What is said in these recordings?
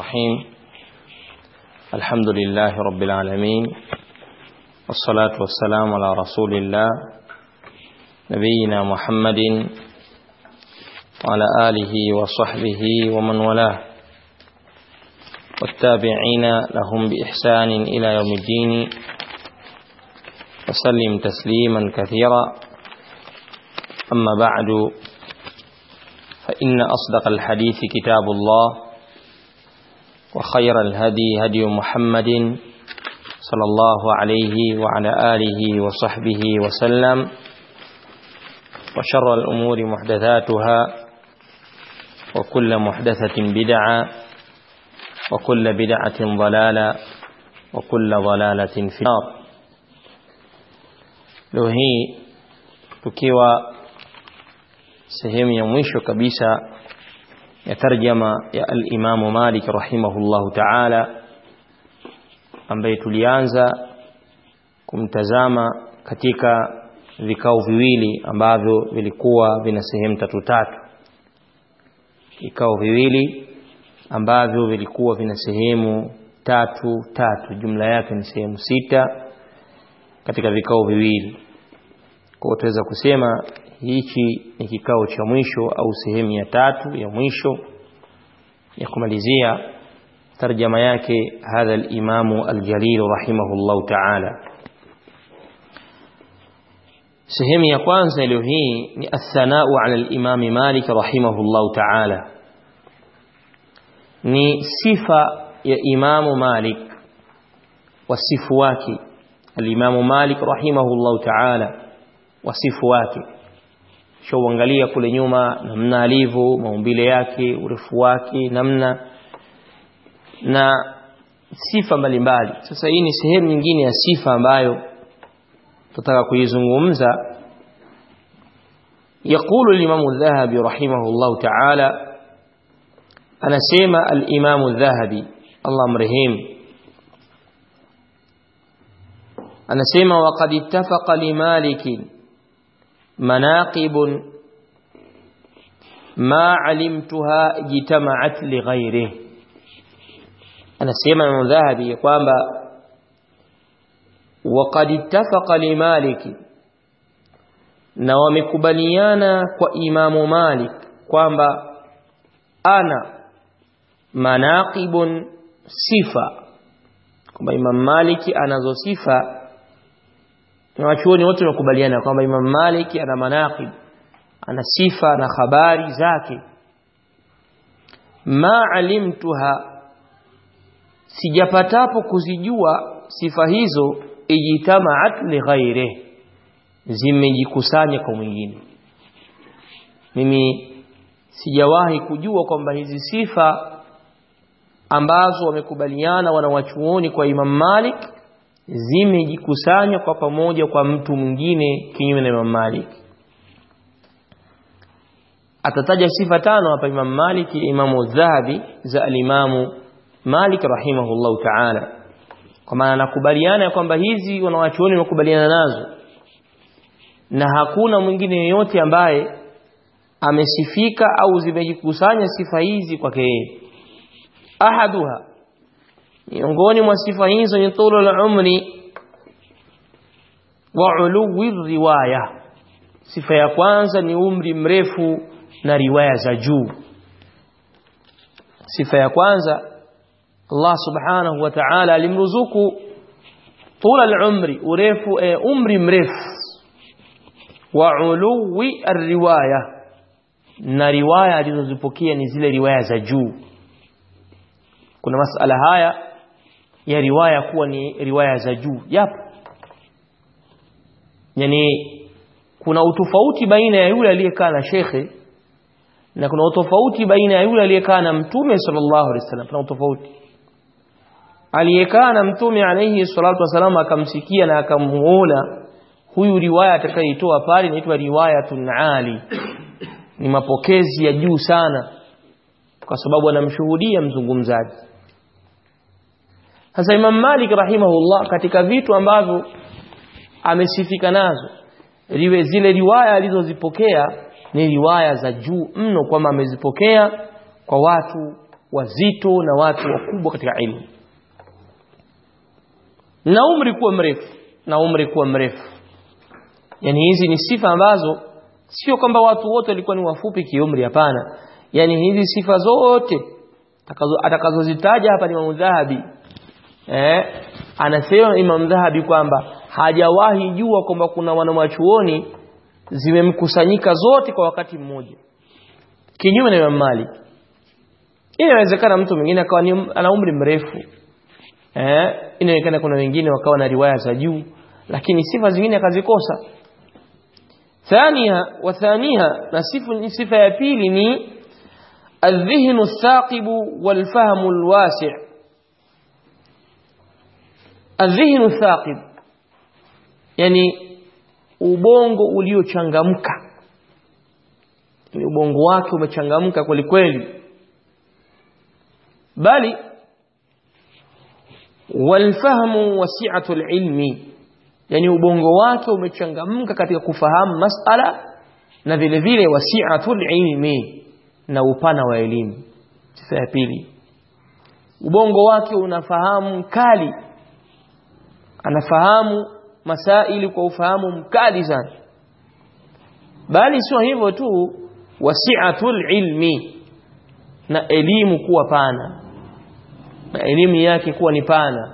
الرحيم الحمد لله رب العالمين والصلاة والسلام على رسول الله نبينا محمد وعلى آله وصحبه ومن والاه والتابعين لهم بإحسان إلى يوم الدين وسلم تسليما كثيرا أما بعد فإن أصدق الحديث كتاب الله وخير الهدي هدي محمد صلى الله عليه وعلى آله وصحبه وسلم وشر الأمور محدثاتها وكل محدثة بدعة وكل بدعة ضلالة وكل ضلالة في النار leo hii tukiwa sehemu ya mwisho kabisa ya tarjama ya al-Imamu Malik rahimahullahu ta'ala ambaye tulianza kumtazama katika vikao viwili ambavyo vilikuwa vina sehemu tatu tatu vikao viwili ambavyo vilikuwa vina sehemu tatu tatu jumla yake ni sehemu sita katika vikao viwili kwa tuweza kusema hichi ni kikao cha mwisho au sehemu ya tatu ya mwisho ya kumalizia tarjama yake hadha al-imamu al-jalil rahimahullah ta'ala sehemu ya kwanza leo hii ni athanau ala al-imam Malik rahimahullah ta'ala ni sifa ya imamu Malik wasifu wake al-imamu Malik rahimahullah ta'ala wasifu wake shauangalia kule nyuma namna alivyo maumbile yake urefu wake namna na sifa mbalimbali sasa hii ni sehemu nyingine ya sifa ambayo tutaka kuizungumza يقول الإمام الذهبي رحمه الله تعالى أنا سيما الإمام الذهبي الله مرهيم أنا سيما وقد اتفق لمالك مناقب ما علمتها اجتمعت لغيره anasema Imam Dhahabi kwamba waqad ittafaqa li Malik na wamekubaliana kwa Imamu Malik kwamba ana manaqibun sifa kwamba Imam Malik anazo sifa na wachuoni wote wamekubaliana kwamba Imam Malik ana manaqib ana sifa na habari zake ma alimtuha sijapatapo kuzijua sifa hizo ijitamaat li ghairi zimejikusanya kwa mwingine mimi sijawahi kujua kwamba hizi sifa ambazo wamekubaliana wanawachuoni kwa Imam Malik zimejikusanya kwa pamoja kwa mtu mwingine kinyume na Imam Malik atataja sifa tano hapa Imam Malik Imamu Dhahabi za alimamu Malik rahimahullahu ta'ala kwa maana nakubaliana kwamba hizi wanawachuoni wamekubaliana nazo na hakuna mwingine yeyote ambaye amesifika au zimejikusanya sifa hizi kwake yeye ahaduha miongoni mwa sifa hizo ni tulu al-umri wa uluwi riwaya sifa ya kwanza ni umri mrefu na riwaya za juu sifa ya kwanza Allah subhanahu wa ta'ala alimruzuku tula al-umri urefu e, umri mrefu wa uluwi riwaya na riwaya alizozipokea ni zile riwaya za juu kuna masala haya ya riwaya kuwa ni riwaya za juu yapo yani kuna utofauti baina ya yule aliyekaa na shekhe na kuna utofauti baina ya yule aliyekaa na mtume sallallahu alaihi wasallam kuna utofauti aliyekaa na mtume alayhi salatu wasallam akamsikia na akamuona huyu riwaya atakayoitoa pale inaitwa riwayatun ali ni mapokezi ya juu sana kwa sababu anamshuhudia mzungumzaji sasa Imam Malik rahimahullah katika vitu ambavyo amesifika nazo riwe zile riwaya alizozipokea ni riwaya za juu mno kwamba amezipokea kwa watu wazito na watu wakubwa katika ilmu na umri kuwa mrefu na umri kuwa mrefu yani hizi ni sifa ambazo sio kwamba watu wote walikuwa ni wafupi kiumri hapana yani hizi sifa zote atakazozitaja hapa ni Imam Dhahabi eh anasema Imam Dhahabi kwamba hajawahi jua kwamba kuna wanamachuoni zimemkusanyika zote kwa wakati mmoja kinyume na Imam Malik inawezekana mtu mwingine akawa ana umri mrefu eh inawezekana kuna wengine wakawa na riwaya za juu lakini sifa zingine akazikosa ثانيها وثانيها نصف صفه ya pili ni الذهن الثاقب والفهم الواسع الذهن الثاقب yani ubongo uliochangamka ni ubongo wake umechangamka kweli kweli bali walfahmu wasi'atu alilmi yani ubongo wake umechangamka katika kufahamu masala na vile vile wasi'atul ilmi na upana wa elimu sifa ya pili ubongo wake unafahamu mkali anafahamu masaili kwa ufahamu mkali sana bali sio hivyo tu wasi'atul ilmi na elimu kuwa pana na elimu yake kuwa ni pana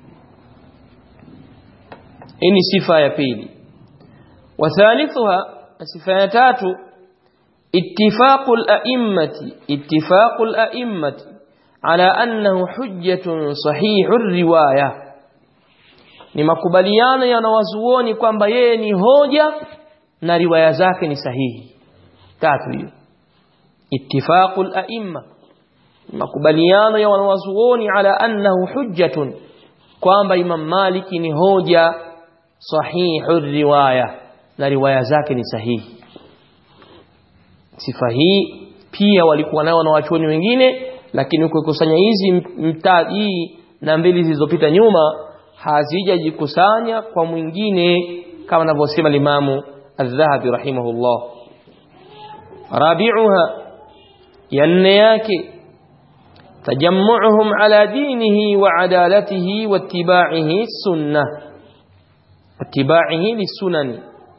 hii ni sifa ya pili wathalithuha sifa ya tatu ittifaqul a'immati ittifaqul a'immati ala annahu hujjatun sahihur riwaya ni makubaliano ya wanawazuoni kwamba yeye ni hoja na riwaya zake ni sahihi tatu hiyo ittifaqul a'imma makubaliano ya wanawazuoni ala annahu hujjatun kwamba Imam Maliki ni hoja sahihu riwaya na riwaya zake ni sahihi sifa hii pia walikuwa nayo na wachuoni wengine lakini ukikusanya hizi mtaa hii na mbili zilizopita nyuma hazijajikusanya kwa mwingine kama anavyosema limamu adh-dhahabi rahimahullah rabi'uha yanne yake tajammu'uhum ala dinihi wa adalatihi wa ittiba'ihi sunnah اتباعه للسنن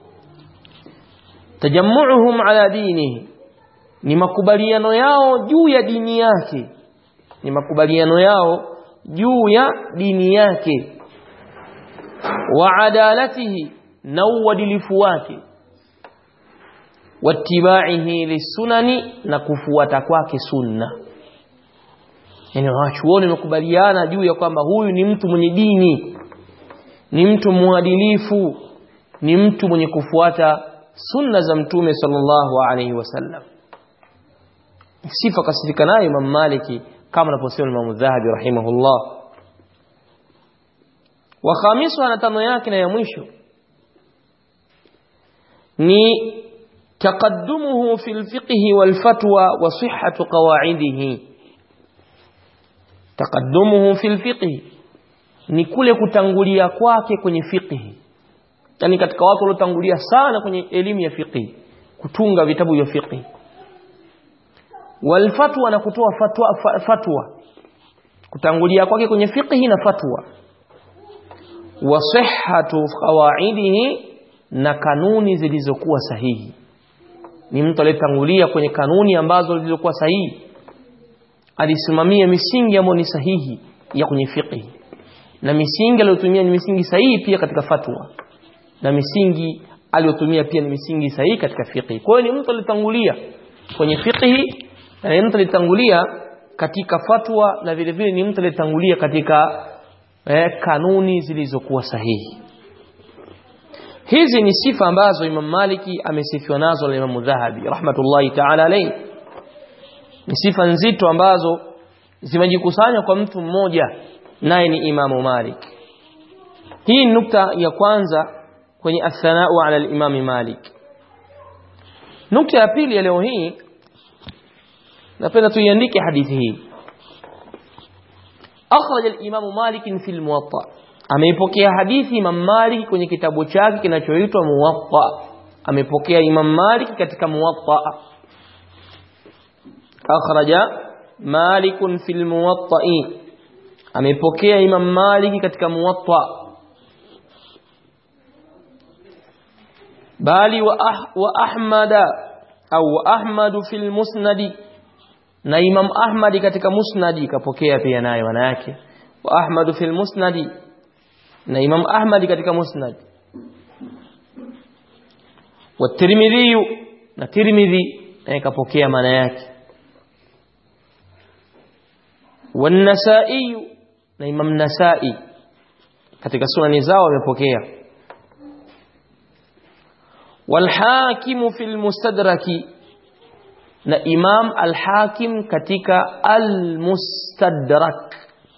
تجمعهم على دينه ni makubaliano yao juu ya dini yake ni makubaliano yao juu ya dini yake wa adalatihi na uadilifu wake watibaihi lisunani na kufuata kwake sunna yani wachuoni wamekubaliana juu ya kwamba huyu ni mtu mwenye dini ni mtu mwadilifu ni mtu mwenye kufuata sunna za mtume sallallahu alaihi wasallam sifa kasifika nayo Imam Maliki kama anaposema Imam Dhahabi rahimahullah wa khamisu na tano yake na ya mwisho ni taqaddumuhu fil fiqh wal fatwa wa sihhatu qawa'idihi taqaddumuhu fil fiqh ni kule kutangulia kwake kwenye fiqhi yani katika watu waliotangulia sana kwenye elimu ya fiqhi kutunga vitabu vya fiqhi walfatwa na kutoa fatwa, fatwa kutangulia kwake kwenye fiqhi na fatwa wa sihhatu qawaidihi na kanuni zilizokuwa sahihi ni mtu aliyetangulia kwenye kanuni ambazo zilizokuwa sahihi alisimamia misingi ambayo ni sahihi ya kwenye fiqhi na misingi aliyotumia ni misingi sahihi pia katika fatwa na misingi aliyotumia pia ni misingi sahihi katika fiqh. Kwa hiyo ni mtu alitangulia kwenye fiqh na ni mtu alitangulia katika fatwa na vile vile ni mtu alitangulia katika eh, kanuni zilizokuwa sahihi. Hizi ni sifa ambazo Imam Maliki amesifiwa nazo na Imam Dhahabi rahmatullahi ta'ala alayhi. Ni sifa nzito ambazo zimejikusanya kwa mtu mmoja naye ni Imamu Malik. Hii nukta ya kwanza kwenye athanau ala al-Imam Malik. Nukta ya pili ya leo hii napenda tuiandike hadithi hii. Akhraj al-Imam Malik fi al-Muwatta. Ameipokea hadithi Imam Malik kwenye kitabu chake kinachoitwa Muwatta. Amepokea Imam Malik katika Muwatta. Akhraja مالك في الموطأ amepokea Imam Malik katika Muwatta bali wa, ah, wa Ahmada au wa Ahmadu fil Musnad na Imam Ahmad katika Musnad kapokea pia naye wana yake wa Ahmadu fil Musnad na Imam Ahmad katika Musnad wa Tirmidhi na Tirmidhi naye kapokea maana yake wa Nasa'i na Imam Nasa'i katika sunani zao wamepokea wal Hakim fil Mustadraki na Imam al-Hakim katika al-Mustadrak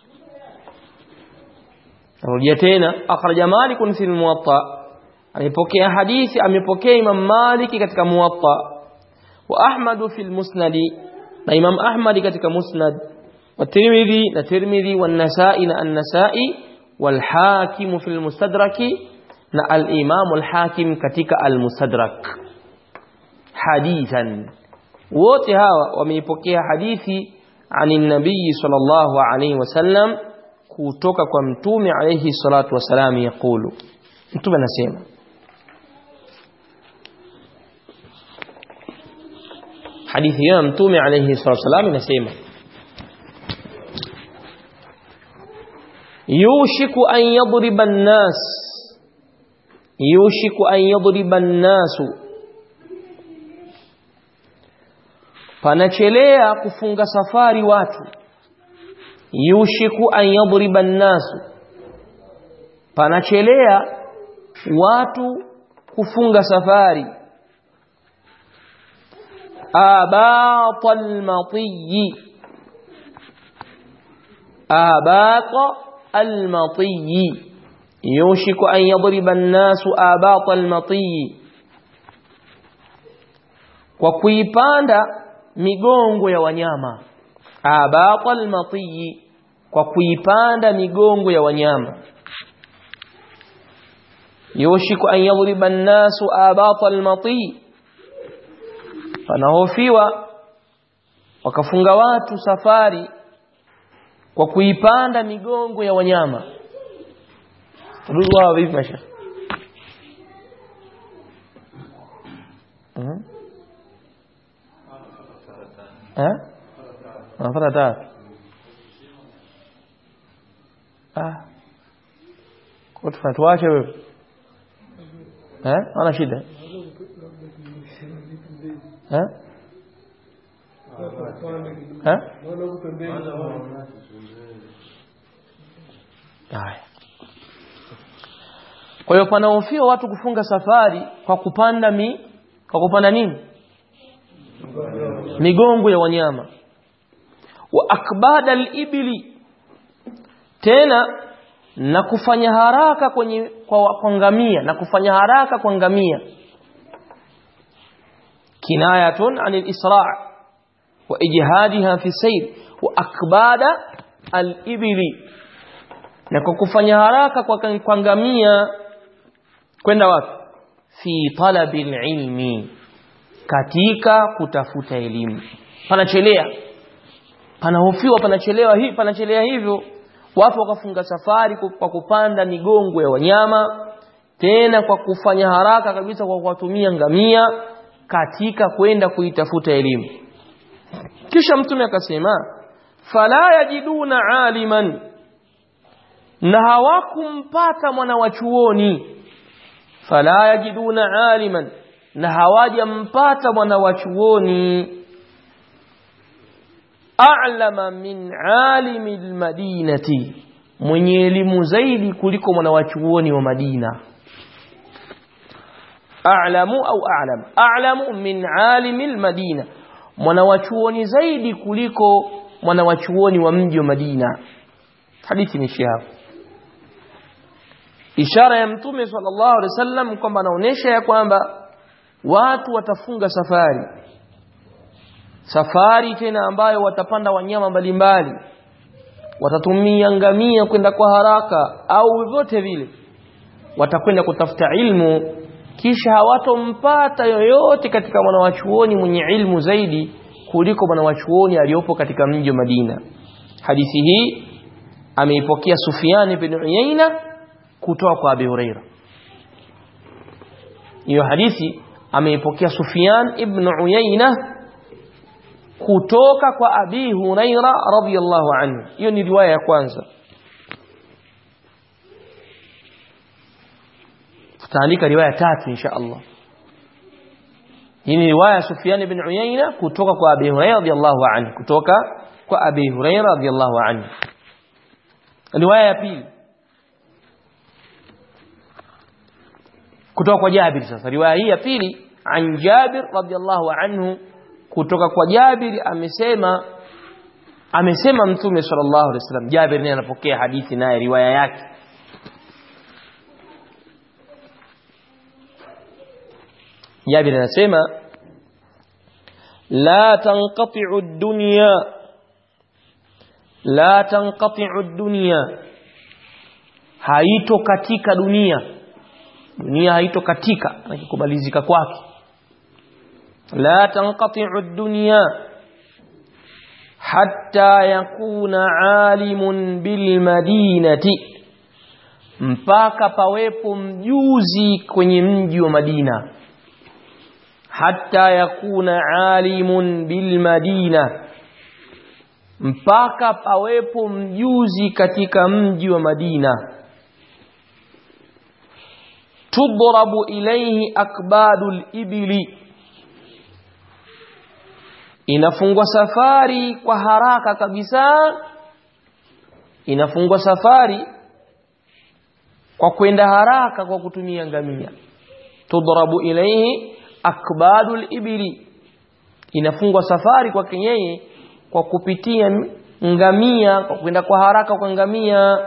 Rudia tena akhraja Malik fi al-Muwatta amepokea hadithi amepokea Imam Malik katika Muwatta wa Ahmad fi al-Musnad na Imam Ahmad katika Musnad wa Tirmidhi na Tirmidhi wa Nasa'i na An-Nasa'i wal Hakim fi al-Mustadrak na al-Imam al-Hakim katika al-Mustadrak hadithan wote hawa wameipokea hadithi ani nabii sallallahu alayhi wasallam kutoka kwa mtume alayhi salatu wasalam yakulu mtume anasema hadithi ya mtume alayhi salatu wasalam inasema yushiku an yadriba an-nas yushiku an yadriba an-nasu panachelea kufunga safari watu yushiku an yadriba nasu panachelea watu kufunga safari abata almatiyi abata almatiyi yushiku an yadriba nasu abata almatiyi kwa kuipanda migongo ya wanyama abata almatiyi kwa kuipanda migongo ya wanyama yushiku an yadhriba an-nasu abata almati panahofiwa wakafunga watu safari kwa kuipanda migongo ya wanyama ruwa vipi masha Mhm. Eh? Unapata tatu. Ah. Kwa tufuatuache wewe. Eh? Ana shida. Eh? Eh? Haya. Kwa hiyo panahofia watu kufunga safari kwa kupanda mi kwa kupanda nini? migongo ya wanyama wa akbada al-ibli tena na kufanya haraka kwenye kwa, kwa ngamia na kufanya haraka kwa ngamia kinayatun anil isra' wa ijhadiha fi sayr wa akbada al-ibli na kwa kufanya haraka kwa, kwa ngamia kwenda wapi fi talabil ilmi katika kutafuta elimu panachelea panahofiwa panachelewa hii panachelea hivyo wapo wakafunga safari kwa kupanda migongo ya wanyama tena kwa kufanya haraka kabisa kwa kuwatumia ngamia katika kwenda kuitafuta elimu kisha mtume akasema fala yajiduna aliman na hawakumpata mwana wa chuoni fala yajiduna aliman na hawajampata mwana wa chuoni a'lama min alimi almadinati mwenye elimu zaidi kuliko mwana wa chuoni wa Madina a'lamu au a'lam a'lamu min alimi almadina mwana wa chuoni zaidi kuliko mwana wa chuoni wa mji wa Madina hadithi ni hapo ishara ya mtume sallallahu alaihi wasallam kwamba anaonesha ya kwamba watu watafunga safari safari tena ambayo watapanda wanyama mbalimbali watatumia ngamia kwenda kwa haraka au vyovyote vile watakwenda kutafuta ilmu kisha hawatompata yoyote katika mwanawachuoni mwenye ilmu zaidi kuliko mwanawachuoni aliyopo katika mji wa Madina hadithi hii ameipokea Sufyan ibn Uyayna kutoka kwa Abi Huraira hiyo hadithi ameipokea Sufyan ibn Uyayna kutoka kwa Abi Huraira radhiyallahu anhu hiyo ni riwaya ya kwanza tutaandika riwaya tatu insha Allah hii ni riwaya Sufyan ibn Uyayna kutoka kwa Abi Huraira radhiyallahu anhu kutoka kwa Abi Huraira radhiyallahu anhu riwaya ya pili kutoka kwa Jabir sasa riwaya hii ya pili an Jabir radhiyallahu anhu kutoka kwa Jabir amesema amesema mtume sallallahu alaihi wasallam Jabir naye anapokea hadithi naye riwaya yake Jabir anasema la tanqati'u ad-dunya la tanqati'u ad-dunya haito katika dunia dunia haito katika nakikubalizika kwake la tanqati'u ad-dunya hatta yakuna alimun bil madinati mpaka pawepo mjuzi kwenye mji wa Madina hatta yakuna alimun bil madina mpaka pawepo mjuzi katika mji wa Madina tudrabu ilayhi akbadul ibili inafungwa safari kwa haraka kabisa inafungwa safari kwa kwenda haraka kwa kutumia ngamia tudrabu ilayhi akbadul ibili inafungwa safari kwa yeye kwa kupitia ngamia kwa kwenda kwa haraka kwa ngamia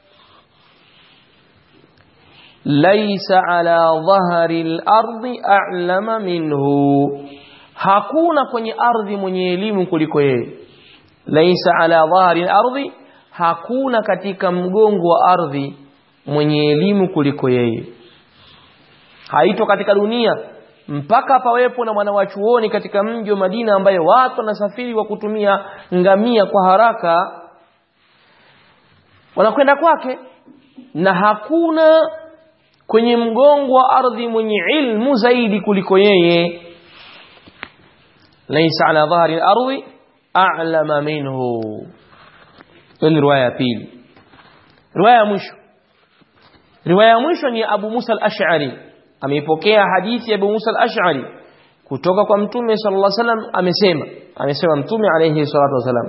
laisa ala dhahri al-ardi a'lama minhu hakuna kwenye ardhi mwenye elimu kuliko yeye laisa ala dhahri al-ardi hakuna katika mgongo wa ardhi mwenye elimu kuliko yeye haito katika dunia mpaka pawepo na mwanawachuoni katika mji wa Madina ambaye watu wanasafiri kwa kutumia ngamia kwa haraka wanakwenda kwake na hakuna kwenye mgongo wa ardhi mwenye ilmu zaidi kuliko yeye laysa ala dhahri al-ardi a'lama minhu ni riwaya ya pili riwaya ya mwisho riwaya ya mwisho ni Abu Musa al-Ash'ari ameipokea hadithi ya Abu Musa al-Ash'ari kutoka kwa Mtume sallallahu alaihi wasallam amesema amesema Mtume alayhi salatu wasallam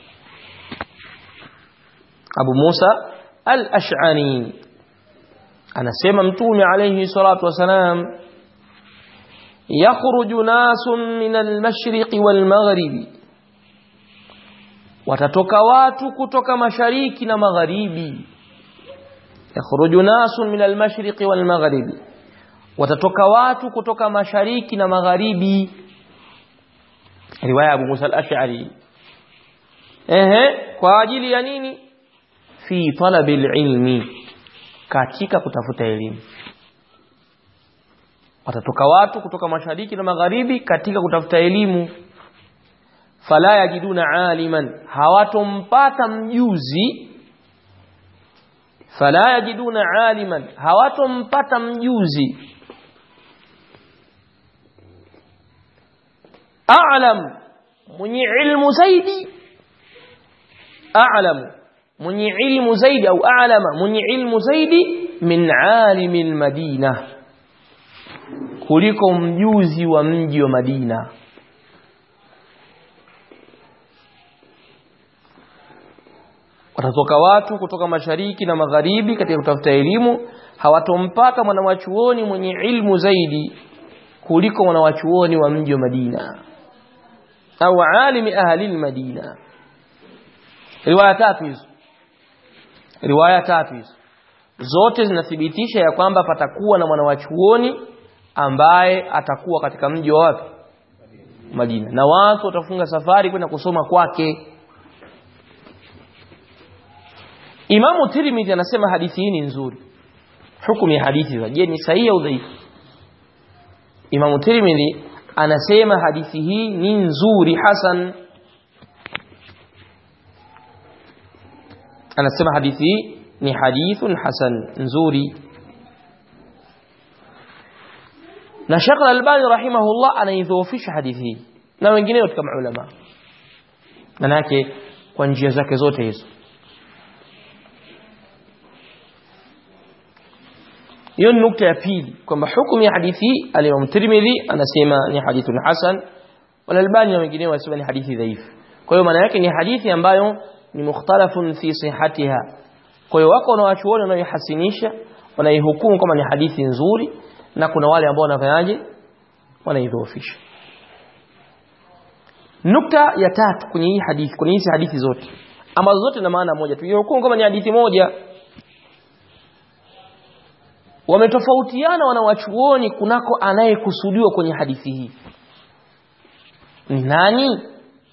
Abu Musa al-Ash'ari anasema Mtume alayhi salatu wasallam yakhruju nasun min al-mashriqi wal-maghribi watatoka watu kutoka mashariki na magharibi yakhruju nasun min al-mashriqi wal-maghribi watatoka watu kutoka mashariki na magharibi riwaya Abu Musa al-Ash'ari ehe kwa ajili ya nini fi talabil ilmi katika kutafuta elimu watatoka watu kutoka mashariki na magharibi katika kutafuta elimu fala yajiduna aliman hawatompata mjuzi fala yajiduna aliman hawatompata mjuzi a'lam mwenye ilmu zaidi a'lam mwenye ilmu zaidi au a'lama mwenye ilmu zaidi min alimi almadina kuliko mjuzi wa mji wa Madina watatoka watu kutoka mashariki na magharibi katika kutafuta elimu hawatompata mwanawachuoni mwenye ilmu zaidi kuliko mwanawachuoni wa mji wa Madina au alimi ahli almadina riwaya tatu hizo riwaya tatu hizo zote zinathibitisha ya kwamba patakuwa na mwanawachuoni ambaye atakuwa katika mji wa wapi Madina na watu watafunga safari kwenda kusoma kwake Imamu Tirmidhi anasema hadithi hii ni nzuri hukumu ya hadithi za je ni sahihi au dhaifu Imamu Tirmidhi anasema hadithi hii ni nzuri hasan anasema hadithi hii ni hadithun hasan nzuri na Sheikh Al-Albani rahimahullah anaidhoofisha hadithi hii na wengineo katika maulama manake kwa njia zake zote hizo hiyo ni nukta ya pili kwamba hukumu ya hadithi hii al-Imam Tirmidhi anasema ni hadithun hasan wal Albani na wengineo wanasema ni hadithi dhaifu kwa hiyo maana yake ni hadithi ambayo ni mukhtalafun fi sihhatiha kwa hiyo wako wanawachuoni wanaoihasinisha wanaihukumu kama ni hadithi nzuri na kuna wale ambao wanafanyaje wanaidhoofisha nukta ya tatu kwenye hii hadithi kwenye hizi hadithi zote ambazo zote na maana moja tuihukumu kama ni hadithi moja wametofautiana wanawachuoni kunako anayekusudiwa kwenye hadithi hii ni nani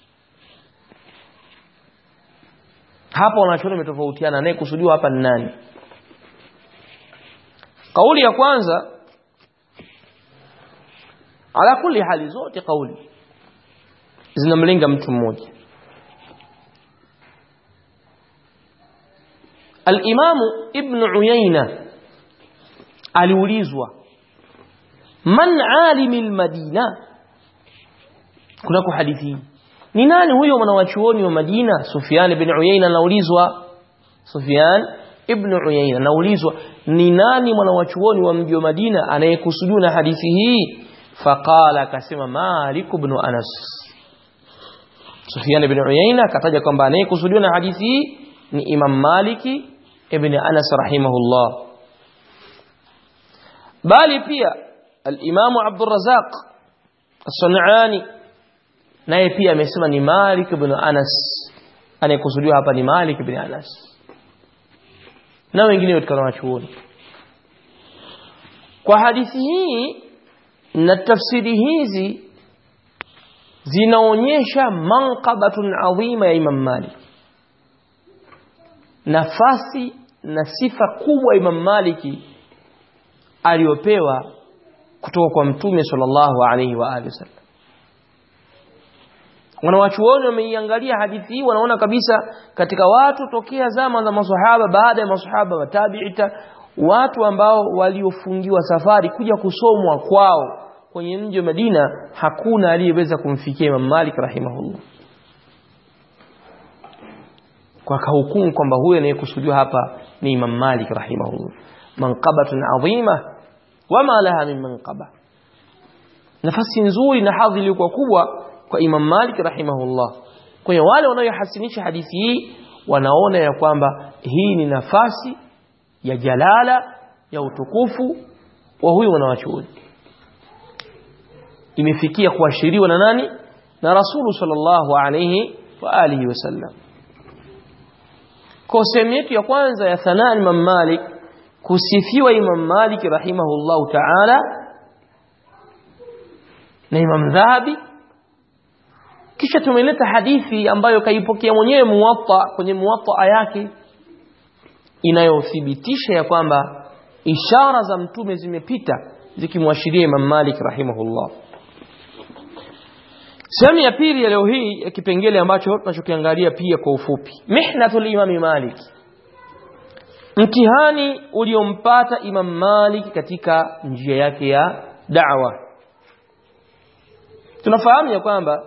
hapa wanachuoni wametofautiana anayekusudiwa hapa ni nani kauli ya kwanza ala kulli hali zote kauli zinamlenga mtu mmoja al-Imamu Ibn Uyayna aliulizwa man alimi al-Madina kunako hadithi ni nani huyo mwanawachuoni wa Madina Sufyan ibn Uyayna anaulizwa Sufyan ibn Uyayna anaulizwa ni nani mwanawachuoni wa mji wa Madina anayekusudiwa na hadithi hii faqala akasema Malik ibn Anas Sufyan ibn Uyayna akataja kwamba anayekusudiwa na hadithi hii ni Imam Maliki ibn Anas rahimahullah bali pia al-Imam Abdul Razzaq As-San'ani naye pia amesema ni Malik ibn Anas anayekusudiwa hapa ni Malik ibn Anas na wengine katika wanachuoni kwa hadithi hii na tafsiri hizi zinaonyesha manqabatun adhima ya Imam Malik nafasi na sifa kubwa Imam Maliki aliyopewa kutoka kwa Mtume sallallahu alaihi wa alihi wasallam wanawachuoni wameiangalia hadithi hii wanaona kabisa katika watu tokea zama za maswahaba baada ya maswahaba wa tabi'ita watu ambao waliofungiwa safari kuja kusomwa kwao kwenye mji wa Madina hakuna aliyeweza kumfikia Imam Malik rahimahullah kwa kahukumu kwamba huyo anayekusudiwa hapa ni Imam Malik rahimahullah manqabatun adhima wama laha min manqaba nafasi nzuri na hadhi iliyokuwa kubwa kwa Imam Malik rahimahullah kwa hiyo wale wanaohasinisha hadithi hii wanaona ya kwamba hii ni nafasi ya jalala ya utukufu wa huyu mwanachuoni imefikia kuashiriwa na nani na rasulu sallallahu alayhi wa alihi wasallam kwa sehemu yetu ya kwanza ya thanaa Imam Malik kusifiwa Imam Malik rahimahullahu ta'ala na Imam Dhahabi kisha tumeleta hadithi ambayo kaipokea mwenyewe muwatta kwenye muwatta yake inayothibitisha ya kwamba ishara za mtume zimepita zikimwashiria Imam Malik rahimahullah sehemu ya pili ya leo hii ya kipengele ambacho tunachokiangalia pia kwa ufupi mihnatul imam Malik mtihani uliompata Imam Malik katika njia yake ya da'wa tunafahamu ya kwamba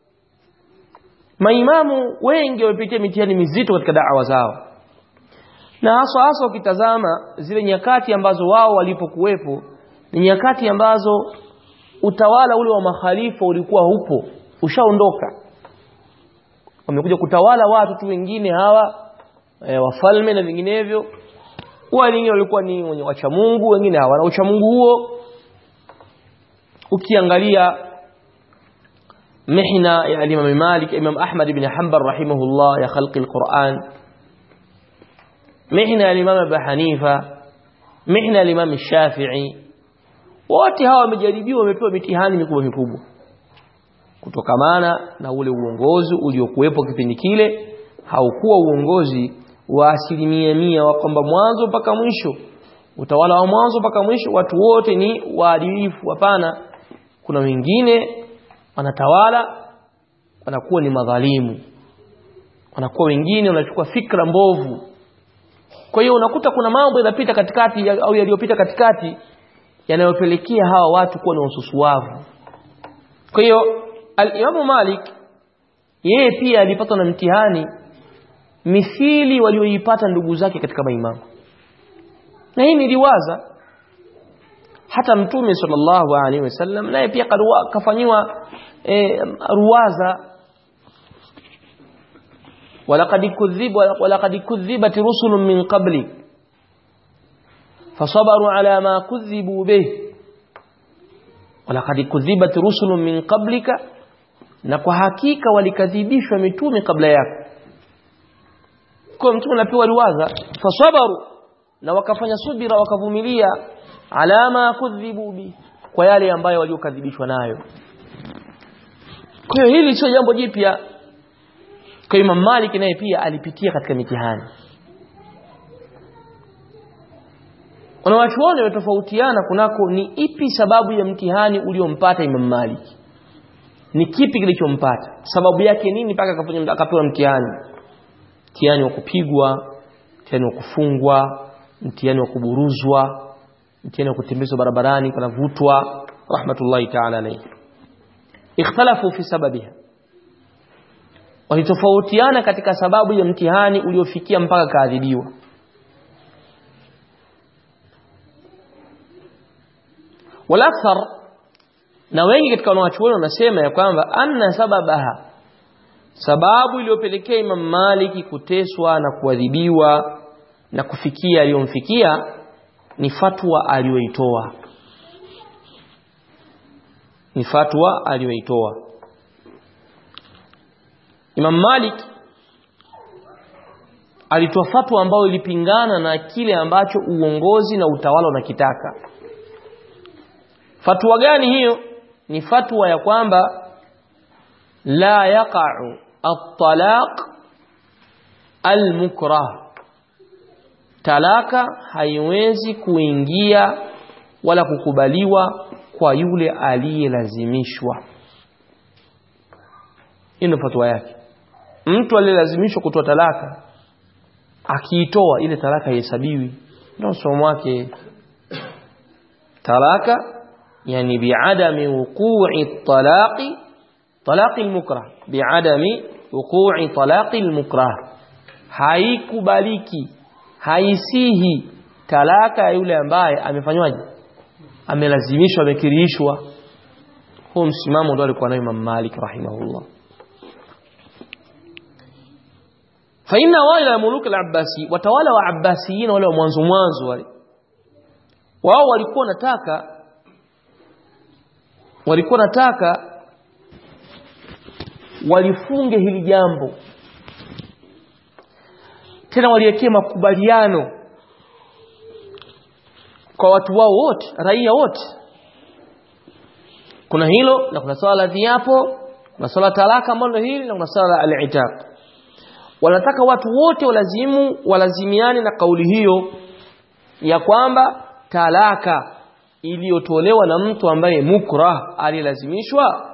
maimamu wengi wamepitia mitihani mizito katika da'wa zao na hasa hasa ukitazama zile nyakati ambazo wao walipokuwepo ni nyakati ambazo utawala ule wa makhalifa ulikuwa upo ushaondoka wamekuja kutawala watu tu wengine hawa e, wafalme na vinginevyo wengine walikuwa ni wenye wacha Mungu wengine hawana ucha Mungu huo ukiangalia mihna ya Imam Malik Imam Ahmad ibn Hanbal rahimahullah ya khalqi al-Quran mihna ya Imam Abu Hanifa mihna ya Imam Shafi'i wote hawa wamejaribiwa wamepewa mitihani mikubwa mikubwa kutokamana na ule uongozi uliokuwepo kipindi kile haukuwa uongozi wa asilimia mia wa kwamba mwanzo mpaka mwisho utawala wa mwanzo mpaka mwisho watu wote ni waadilifu hapana kuna wengine wanatawala wanakuwa ni madhalimu wanakuwa wengine wanachukua fikra mbovu kwa hiyo unakuta kuna mambo yanapita katikati au yaliyopita katikati yanayopelekea hawa watu kuwa na ususuavu kwa hiyo al-Imam Malik yeye pia alipatwa na mtihani mithili walioipata ndugu zake katika maimamu na hii niliwaza hata mtume sallallahu alaihi wasallam naye pia kafanyiwa e, ruwaza walaqad kudhib walaqad kudhibat rusulun min qabli fasabaru ala ma kudhibu bih walaqad kudhibat rusulun min qablika na kwa hakika walikadhibishwa mitume kabla yako kwa mtume anapewa ruwaza fasabaru na wakafanya subira wakavumilia alama kudhibu bi kwa yale ambayo waliokadhibishwa nayo kwa hiyo hili sio jambo jipya kwa Imam Malik naye pia alipitia katika mitihani wanawachuoni wametofautiana kunako ni ipi sababu ya mtihani uliompata Imam Malik ni kipi kilichompata sababu yake nini mpaka akapewa mtihani mtihani wa kupigwa mtihani wa kufungwa mtihani wa kuburuzwa mtihani wa kutembezwa barabarani panavutwa rahmatullahi ta'ala alayhi ikhtalafu fi sababiha walitofautiana katika sababu ya mtihani uliofikia mpaka kaadhibiwa walakthar na wengi katika wanawachuoni wanasema ya kwamba anna sababaha sababu iliyopelekea Imam Maliki kuteswa na kuadhibiwa na kufikia aliyomfikia ni fatwa aliyoitoa ni fatwa aliyoitoa Imam Malik alitoa fatwa ambayo ilipingana na kile ambacho uongozi na utawala unakitaka fatwa gani hiyo ni fatwa ya kwamba la yaqa'u at-talaq al-mukrah talaka haiwezi kuingia wala kukubaliwa kwa yule aliyelazimishwa hii fatwa yake mtu aliyelazimishwa kutoa talaka akiitoa ile talaka haihesabiwi ndio somo wake talaka yani biadami wuqu'i talaqi talaqi almukrah biadami wuqu'i talaqi almukrah haikubaliki haisihi talaka ya yule ambaye amefanywaje amelazimishwa amekirishwa huo msimamo ndio alikuwa nayo Imam Malik rahimahullah fa inna wala muluk al-abbasi watawala wa abbasiyin wale wa mwanzo mwanzo wale wao walikuwa nataka walikuwa nataka walifunge hili jambo tena waliwekea makubaliano kwa watu wao wote raia wote kuna hilo na kuna swala la viapo kuna swala talaka ambalo hili na kuna swala al-itaq wanataka watu wote walazimu walazimiane na kauli hiyo ya kwamba talaka iliyotolewa na mtu ambaye mukrah alilazimishwa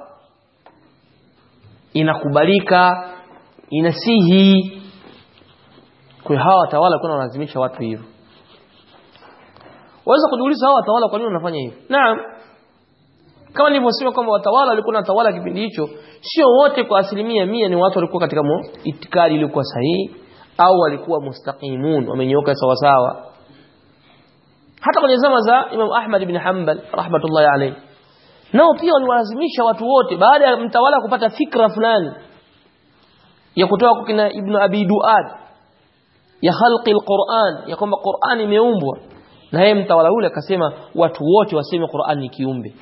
inakubalika inasihi kwa hawa watawala kuna wanalazimisha watu hivyo waweza kujiuliza hawa watawala kwa nini wanafanya hivyo naam kama nilivyosema kwamba watawala walikuwa wanatawala kipindi hicho sio wote kwa asilimia mia ni watu walikuwa katika itikadi iliyokuwa sahihi au walikuwa mustaqimun wamenyoka sawa sawa hata kwenye zama za Imam Ahmad ibn Hanbal rahmatullahi alayhi nao pia waliwalazimisha watu wote baada ya mtawala kupata fikra fulani ya kutoka kwa kina Ibn Abi Duad ya khalqi alquran ya kwamba Qur'an imeumbwa na yeye mtawala yule akasema watu wote waseme Qur'an ni kiumbe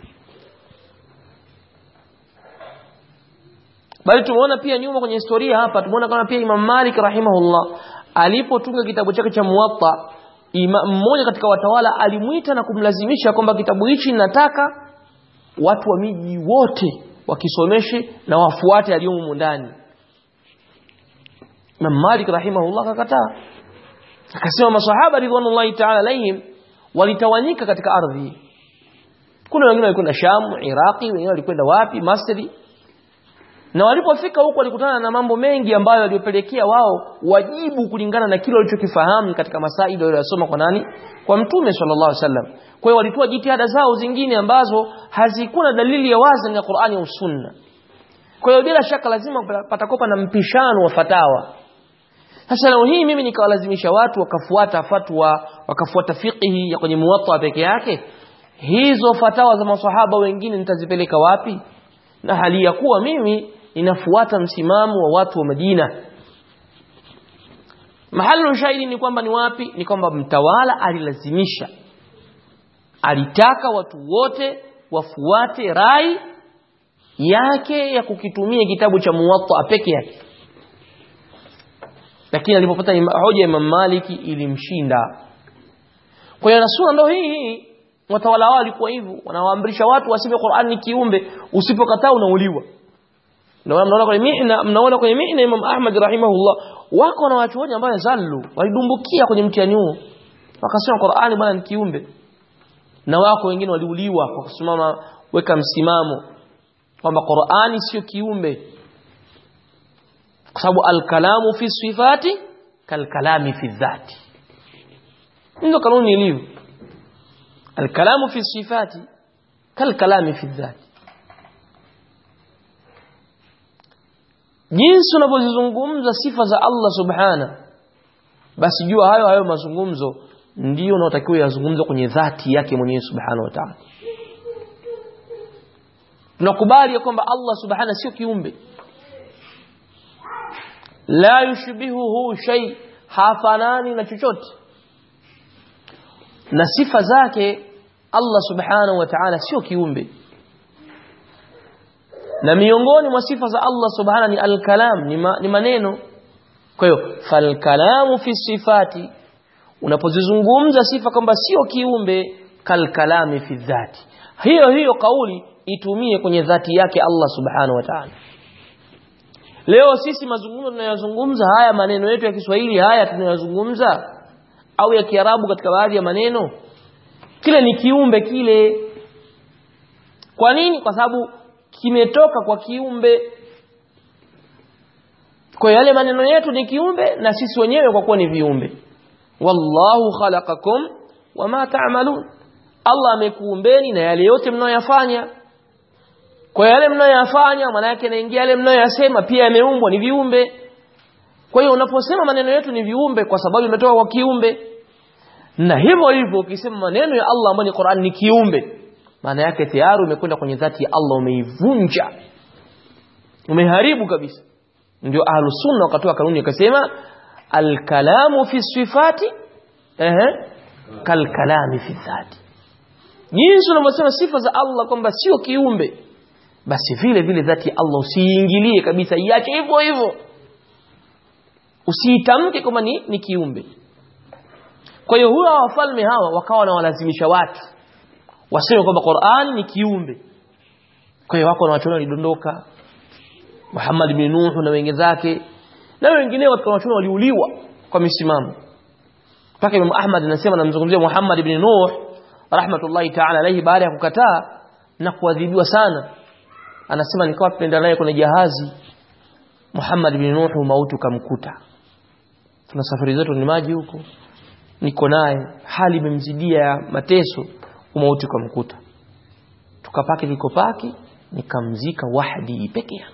bali tumeona pia nyuma kwenye historia hapa tumeona kama pia Imam Malik rahimahullah alipotunga kitabu chake cha Muwatta mmoja katika watawala alimuita na kumlazimisha kwamba kitabu hichi nataka watu wa miji wote wakisomeshe na wafuate aliyomo ndani Imam Malik rahimahullah akakataa akasema masahaba ridwanullahi ta'ala alayhim walitawanyika katika ardhi kuna wengine walikwenda Sham Iraqi wengine walikwenda wapi Masri na walipofika huko walikutana na mambo mengi ambayo yaliyopelekea wao wajibu kulingana na kile walichokifahamu katika masaili waliyosoma kwa nani kwa mtume sallallahu alaihi wasallam kwa hiyo walitoa jitihada zao zingine ambazo hazikuwa na dalili ya wazi ya Qur'ani au Sunna kwa hiyo bila shaka lazima patakopa na mpishano wa fatawa sasa leo hii mimi nikawalazimisha watu wakafuata fatwa wakafuata fiqhi ya kwenye muwatta peke yake hizo fatawa za maswahaba wengine nitazipeleka wapi na hali ya kuwa mimi ninafuata msimamo wa watu wa Madina mahali ushahidi ni kwamba ni wapi ni kwamba mtawala alilazimisha alitaka watu wote wafuate rai yake ya kukitumia kitabu cha muwatta peke yake lakini alipopata hoja ya Imam Maliki ilimshinda kwa hiyo nasura ndo hii hii watawala wao walikuwa hivyo wanawaamrisha watu wasime Qur'an ni kiumbe usipokataa unauliwa ndio mnaona kwenye mihna mnaona kwenye mihna Imam Ahmad rahimahullah wako na watu wote ambao zallu walidumbukia kwenye mtihani huo wakasema Qur'ani bwana ni kiumbe na wako wengine waliuliwa kwa kusimama weka msimamo kwamba Qur'ani sio kiumbe kwa sababu al-kalamu fi sifati kal-kalami fi dhati ndio kanuni ilivyo al-kalamu fi sifati kal-kalami fi dhati jinsi unavyozizungumza sifa za Allah subhana basi jua hayo hayo mazungumzo ndio unaotakiwa yazungumze kwenye dhati yake mwenyewe subhanahu wa ta'ala tunakubali ya kwamba Allah subhana sio kiumbe la yushbihuhu shay hafanani na chochote na sifa zake Allah subhanahu wa ta'ala sio kiumbe na miongoni mwa sifa za Allah subhanahu ni al-kalam ni, ma, ni maneno kwa hiyo fal-kalamu fi sifati unapozizungumza sifa kwamba sio kiumbe kal-kalami fi dhati hiyo hiyo kauli itumie kwenye dhati yake Allah subhanahu wa ta'ala leo sisi mazungumzo tunayozungumza haya maneno yetu ya Kiswahili haya tunayozungumza au ya Kiarabu katika baadhi ya maneno kile ni kiumbe kile kwa nini kwa sababu kimetoka kwa kiumbe kwa yale maneno yetu ni kiumbe na sisi wenyewe kwa kuwa ni viumbe wallahu khalaqakum wama ta'malun Allah amekuumbeni na yale yote mnayoyafanya kwa yale mnayoyafanya maana yake naingia yale mnayoyasema pia yameumbwa ni viumbe kwa hiyo unaposema maneno yetu ni viumbe kwa sababu imetoka kwa kiumbe na hivyo hivyo ukisema maneno ya Allah ambayo ni Qur'an ni kiumbe maana yake tayari umekwenda kwenye dhati ya Allah umeivunja umeharibu kabisa ndio ahlus sunna wakatoa kanuni akasema alkalamu fi sifati ehe kalkalami fi dhati jinsi unavyosema sifa za Allah kwamba sio kiumbe basi vile vile dhati ya Allah usiingilie kabisa iache hivyo hivyo usiitamke kama ni, ni kiumbe kwa hiyo huwa wafalme hawa wakawa wanawalazimisha watu waseme kwamba Qur'an ni kiumbe kwa hiyo wako na watu walidondoka Muhammad bin Nuh na wengine zake na wengineo katika watu waliuliwa kwa misimamo mpaka Imam Ahmad anasema namzungumzia Muhammad bin Nuh rahmatullahi ta'ala alayhi baada ya kukataa na kuadhibiwa sana anasema nikawa tunaenda naye kwenye jahazi Muhammad bin Nuh mauti kamkuta tuna safari zetu ni maji huko niko naye hali imemzidia ya mateso umauti kamkuta tukapaki likopaki nikamzika wahdi peke yangu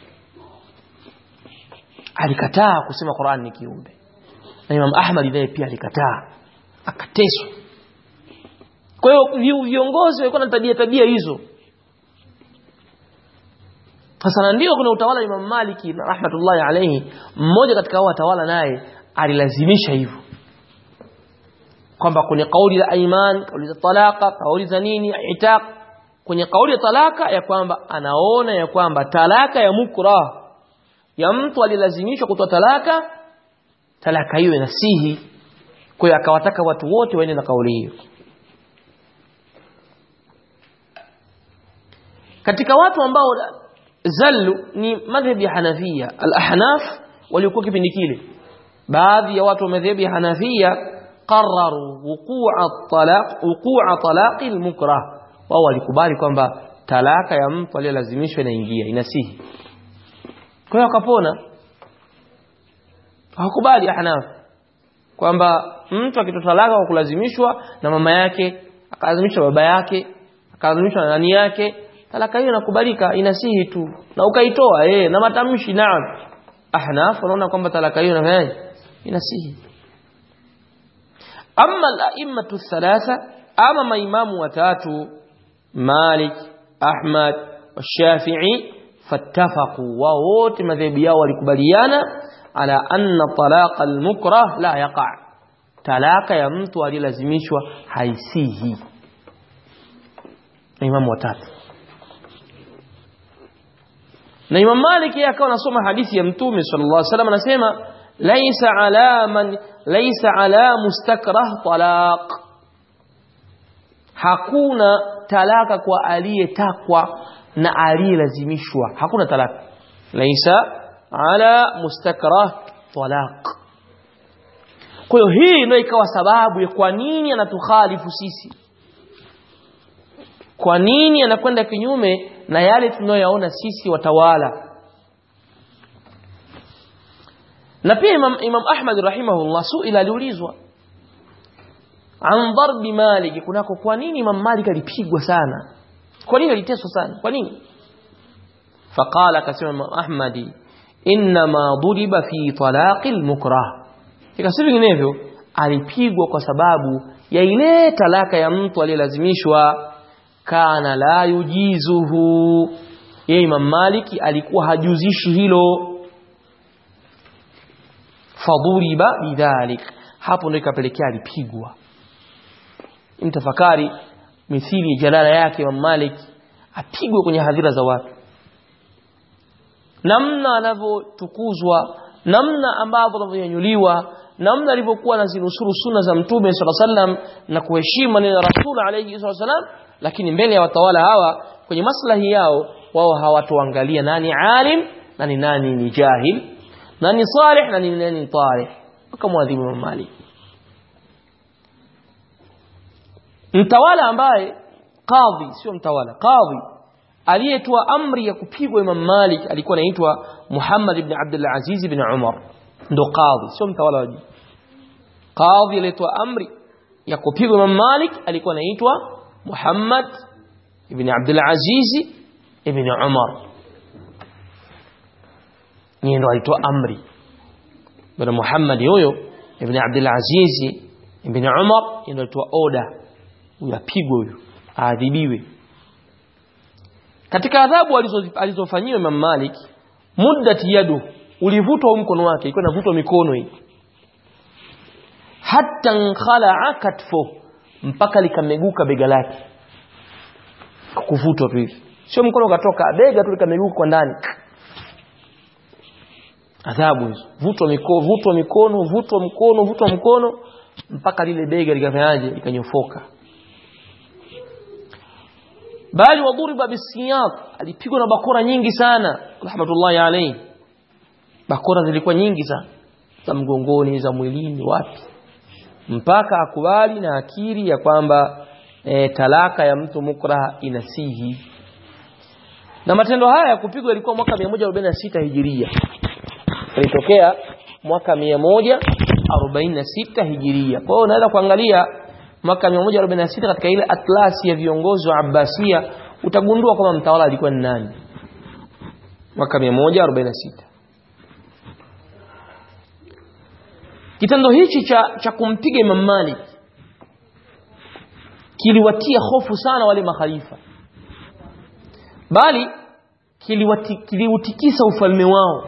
alikataa kusema Qur'an ni kiumbe na Imam Ahmad naye pia alikataa akateswa kwa hiyo viongozi walikuwa na tabia tabia hizo sasa ndio kuna utawala wa Imam Maliki na rahmatullahi alayhi mmoja katika hao watawala naye alilazimisha hivyo kwamba kwenye kauli za aiman kauli za talaka kauli za nini itaq kwenye kauli ya talaka ya kwamba anaona ya kwamba talaka ya mukrah ya mtu alilazimishwa kutoa talaka talaka hiyo inasihi kwa hiyo akawataka watu wote waende na kauli hiyo katika watu ambao zallu ni madhhabi ya Hanafia al-Ahnaf waliokuwa kipindi kile baadhi ya watu wa madhhabi ya Hanafia قرروا وقوع الطلاق وقوع طلاق المكره wao walikubali kwamba talaka ya mtu aliyelazimishwa inaingia inasihi kwa hiyo akapona hawakubali ahnaf kwamba mtu akitoa talaka kwa kulazimishwa na mama yake akalazimishwa baba yake akalazimishwa na nani yake talaka hiyo inakubalika inasihi tu na ukaitoa eh na matamshi naam ahnaf wanaona kwamba talaka hiyo inafanyaje inasihi amma al-a'immatu thalatha ama maimamu watatu Malik Ahmad Shafi'i fattafaqu wa wote madhehebu yao walikubaliana ala anna talaqa al-mukrah la yaqa talaka ya mtu alilazimishwa haisihi imamu watatu na Imam Malik yeye akawa anasoma hadithi ya Mtume sallallahu alaihi wasallam anasema laisa ala man laisa ala mustakrah talaq hakuna talaka kwa aliyetakwa na aliyelazimishwa hakuna talaka laisa ala mustakrah talaq kwa hiyo hii ndio ikawa sababu ya kwa nini anatukhalifu sisi kwa nini anakwenda kinyume na yale tunayoyaona sisi watawala na pia Imam, Imam Ahmad rahimahullah suila aliulizwa an darbi Malik kunako kwa nini Imam Malik alipigwa sana kwa nini aliteswa sana kwa nini faqala akasema Imam Ahmadi inma duriba fi talaqi almukrah ikasi vinginevyo alipigwa kwa sababu ya ile talaka ya mtu aliyelazimishwa kana la yujizuhu yeye Imam Maliki alikuwa hajuzishi hilo fadhuriba bidhalik hapo ndio ikapelekea alipigwa mtafakari mithili jalala yake Imam Malik apigwe kwenye hadhira za watu namna anavyotukuzwa namna ambavyo anavyonyanyuliwa namna alivyokuwa anazinusuru sunna za mtume sallallahu alaihi wasallam na kuheshimu maneno ya rasul alayhi wasallam lakini mbele ya watawala hawa kwenye maslahi yao wao hawatoangalia nani alim na ni nani ni jahil nani salih na ni nani talih wakamwadhibu Imam Malik mtawala ambaye kadhi sio mtawala kadhi aliyetoa amri ya kupigwa Imam Malik alikuwa anaitwa Muhammad ibn Abdul Aziz ibn Umar ndo kadhi sio mtawala wa kadhi aliyetoa amri ya kupigwa Imam Malik alikuwa anaitwa Muhammad ibn Abdul Aziz ibn Umar ni ndo alitoa amri bwana Muhammad huyo ibn Abdul Aziz ibn Umar ndo alitoa oda uyapigwe huyo aadhibiwe katika adhabu alizofanyiwa Imam Malik muddat yadu ulivutwa mkono wake ilikuwa inavutwa mikono hii hatta nkhala katfo mpaka likameguka bega lake kuvutwa tu hivi sio mkono ukatoka bega tu likameguka kwa ndani adhabu hizo vutwa mikono vutwa mikono vutwa mkono vutwa mkono mpaka lile bega likafanyaje likanyofoka bali wadhuriba bisiyat alipigwa na bakora nyingi sana rahmatullahi alayhi bakora zilikuwa nyingi sana za mgongoni za mwilini wapi mpaka akubali na akiri ya kwamba e, talaka ya mtu mukraha inasihi na matendo haya ya kupigwa ilikuwa mwaka 146 hijiria ilitokea mwaka 146 hijiria kwa hiyo unaweza kuangalia mwaka 146 katika ile atlasi ya viongozi wa Abbasia utagundua kwamba mtawala alikuwa ni nani mwaka 146 kitendo hichi cha, cha kumpiga Imam Malik kiliwatia hofu sana wale makhalifa bali kiliutikisa ufalme wao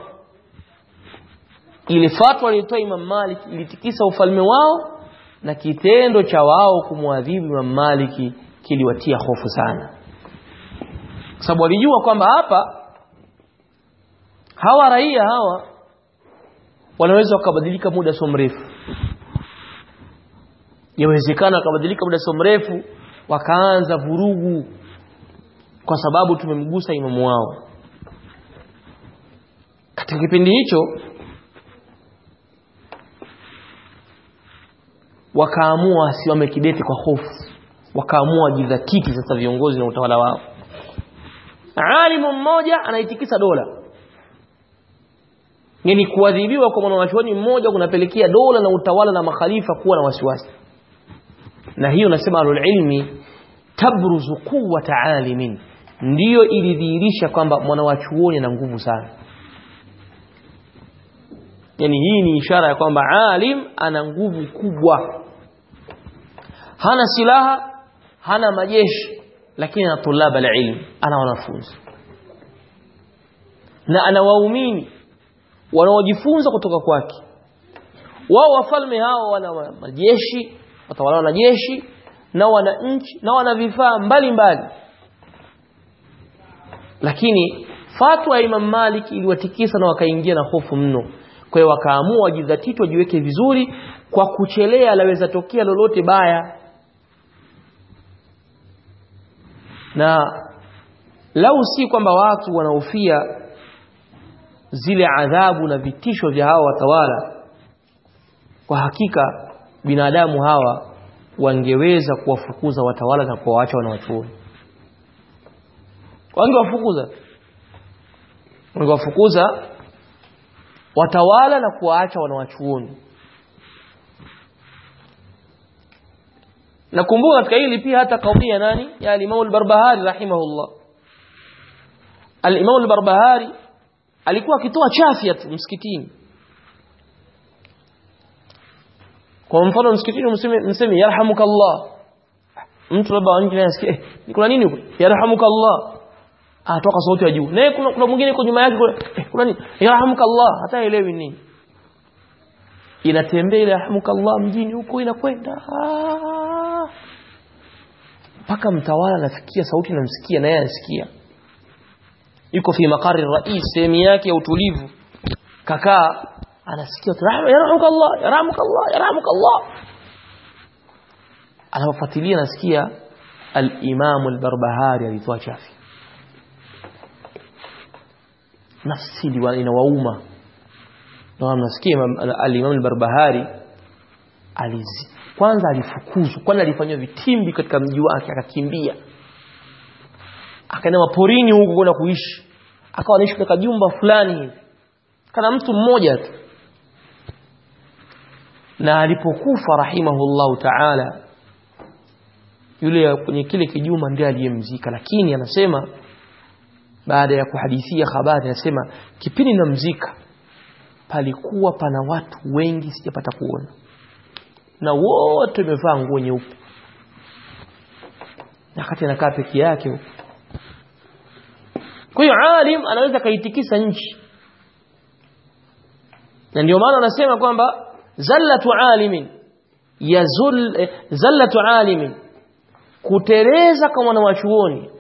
ile fatwa aliyotoa Imam Malik ilitikisa ufalme wao na kitendo cha wao kumwadhibu Imam Malik kiliwatia hofu sana kwa sababu walijua kwamba hapa hawa raia hawa wanaweza wakabadilika muda sio mrefu yawezekana wakabadilika muda sio mrefu wakaanza vurugu kwa sababu tumemgusa imamu wao katika kipindi hicho wakaamua wasimame kidete kwa hofu wakaamua jidhatiti sasa viongozi na utawala wao alimu mmoja anaitikisa dola yani kuadhibiwa kwa mwanachuoni mmoja kunapelekea dola na utawala na makhalifa kuwa na wasiwasi na hiyo nasema alulilmi tabruzu quwwata alimin ndiyo ilidhihirisha kwamba mwanawachuoni ana nguvu sana yani hii ni ishara ya kwamba alim ana nguvu kubwa hana silaha hana majeshi lakini ana tulaba alilm ana wanafunzi na ana waumini wanaojifunza kutoka kwake wao wafalme hao wana majeshi watawala na jeshi na wana nchi na wana vifaa mbalimbali lakini fatwa ya Imam Malik iliwatikisa na wakaingia na hofu mno kwa hiyo wakaamua wajidhatiti wajiweke vizuri kwa kuchelea laweza tokea lolote baya na lau si kwamba watu wanaofia zile adhabu na vitisho vya hawa watawala kwa hakika binadamu hawa wangeweza kuwafukuza watawala na kuwaacha wanawachuoni wangewafukuza wangewafukuza watawala na kuwaacha wanawachuoni nakumbuka katika hili pia hata kauli ya nani ya al-Imam al-Barbahari rahimahullah al-Imam al-Barbahari alikuwa akitoa chafya tu msikitini kwa mfano msikitini mseme mseme yarhamukallah mtu labda nje anasikia eh, kuna nini huko yarhamukallah atoka sauti ya juu naye kuna, kuna mwingine yuko nyuma yake kuna, eh, kuna nini yarhamukallah hata elewi nini inatembea ile yarhamukallah mjini huko inakwenda mpaka mtawala anafikia sauti namsikia naye anasikia yuko fi maqari rais sehemu yake ya utulivu kakaa anasikia yarhamukallah yarhamukallah yarhamukallah anapofuatilia anasikia al-Imam al-Barbahari alitoa chafi nafsi inawauma na mnasikia al-Imam al-Barbahari alizi kwanza alifukuzwa kwanza alifanywa vitimbi katika mji wake akakimbia akaenda maporini huko kwenda kuishi akawa anaishi katika jumba fulani hivi kana mtu mmoja tu na alipokufa rahimahullahu ta'ala yule kwenye kile kijuma ndiye aliyemzika lakini anasema baada ya kuhadithia habari anasema kipindi namzika palikuwa pana watu wengi sijapata kuona na wote wamevaa nguo nyeupe wakati anakaa peke yake huko kwa hiyo alim anaweza kaitikisa nchi na ndio maana anasema kwamba zallatu alimin yazul eh, zallatu alimin kutereza kwa mwanawachuoni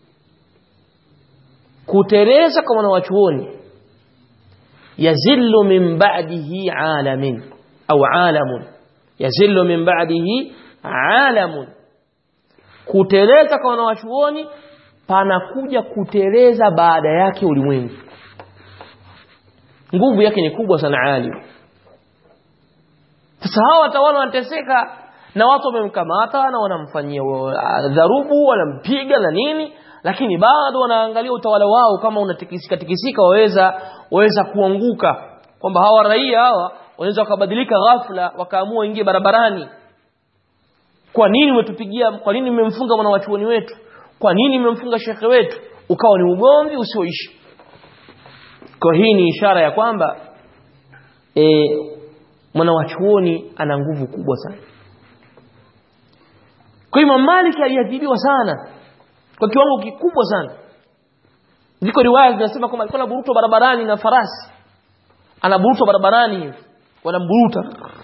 kutereza kwa mwanawachuoni yazillu min ba'dihi alamin au alamun yazillu min ba'dihi alamun kutereza kwa wanawachuoni panakuja kutereza baada yake ulimwengu nguvu yake ni kubwa sana alim sasa hawa watawala wanateseka na watu wamemkamata na wanamfanyia dharubu wanampiga na nini lakini bado wanaangalia utawala wao kama unatikisika tikisika waweza waweza kuanguka kwamba hawa raia hawa wanaweza wakabadilika ghafla wakaamua ingie barabarani kwa nini umetupigia kwa nini mmemfunga mwanawachuoni wetu kwa nini mmemfunga shekhe wetu ukawa ni ugomvi usioishi kwa hii ni ishara ya kwamba e, mwanawachuoni ana nguvu kubwa sana kwa Imam Malik aliadhibiwa sana kwa kiwango kikubwa sana ziko riwaya zinasema kwamba alikuwa anaburutwa barabarani na farasi anaburutwa barabarani hivi wanamburuta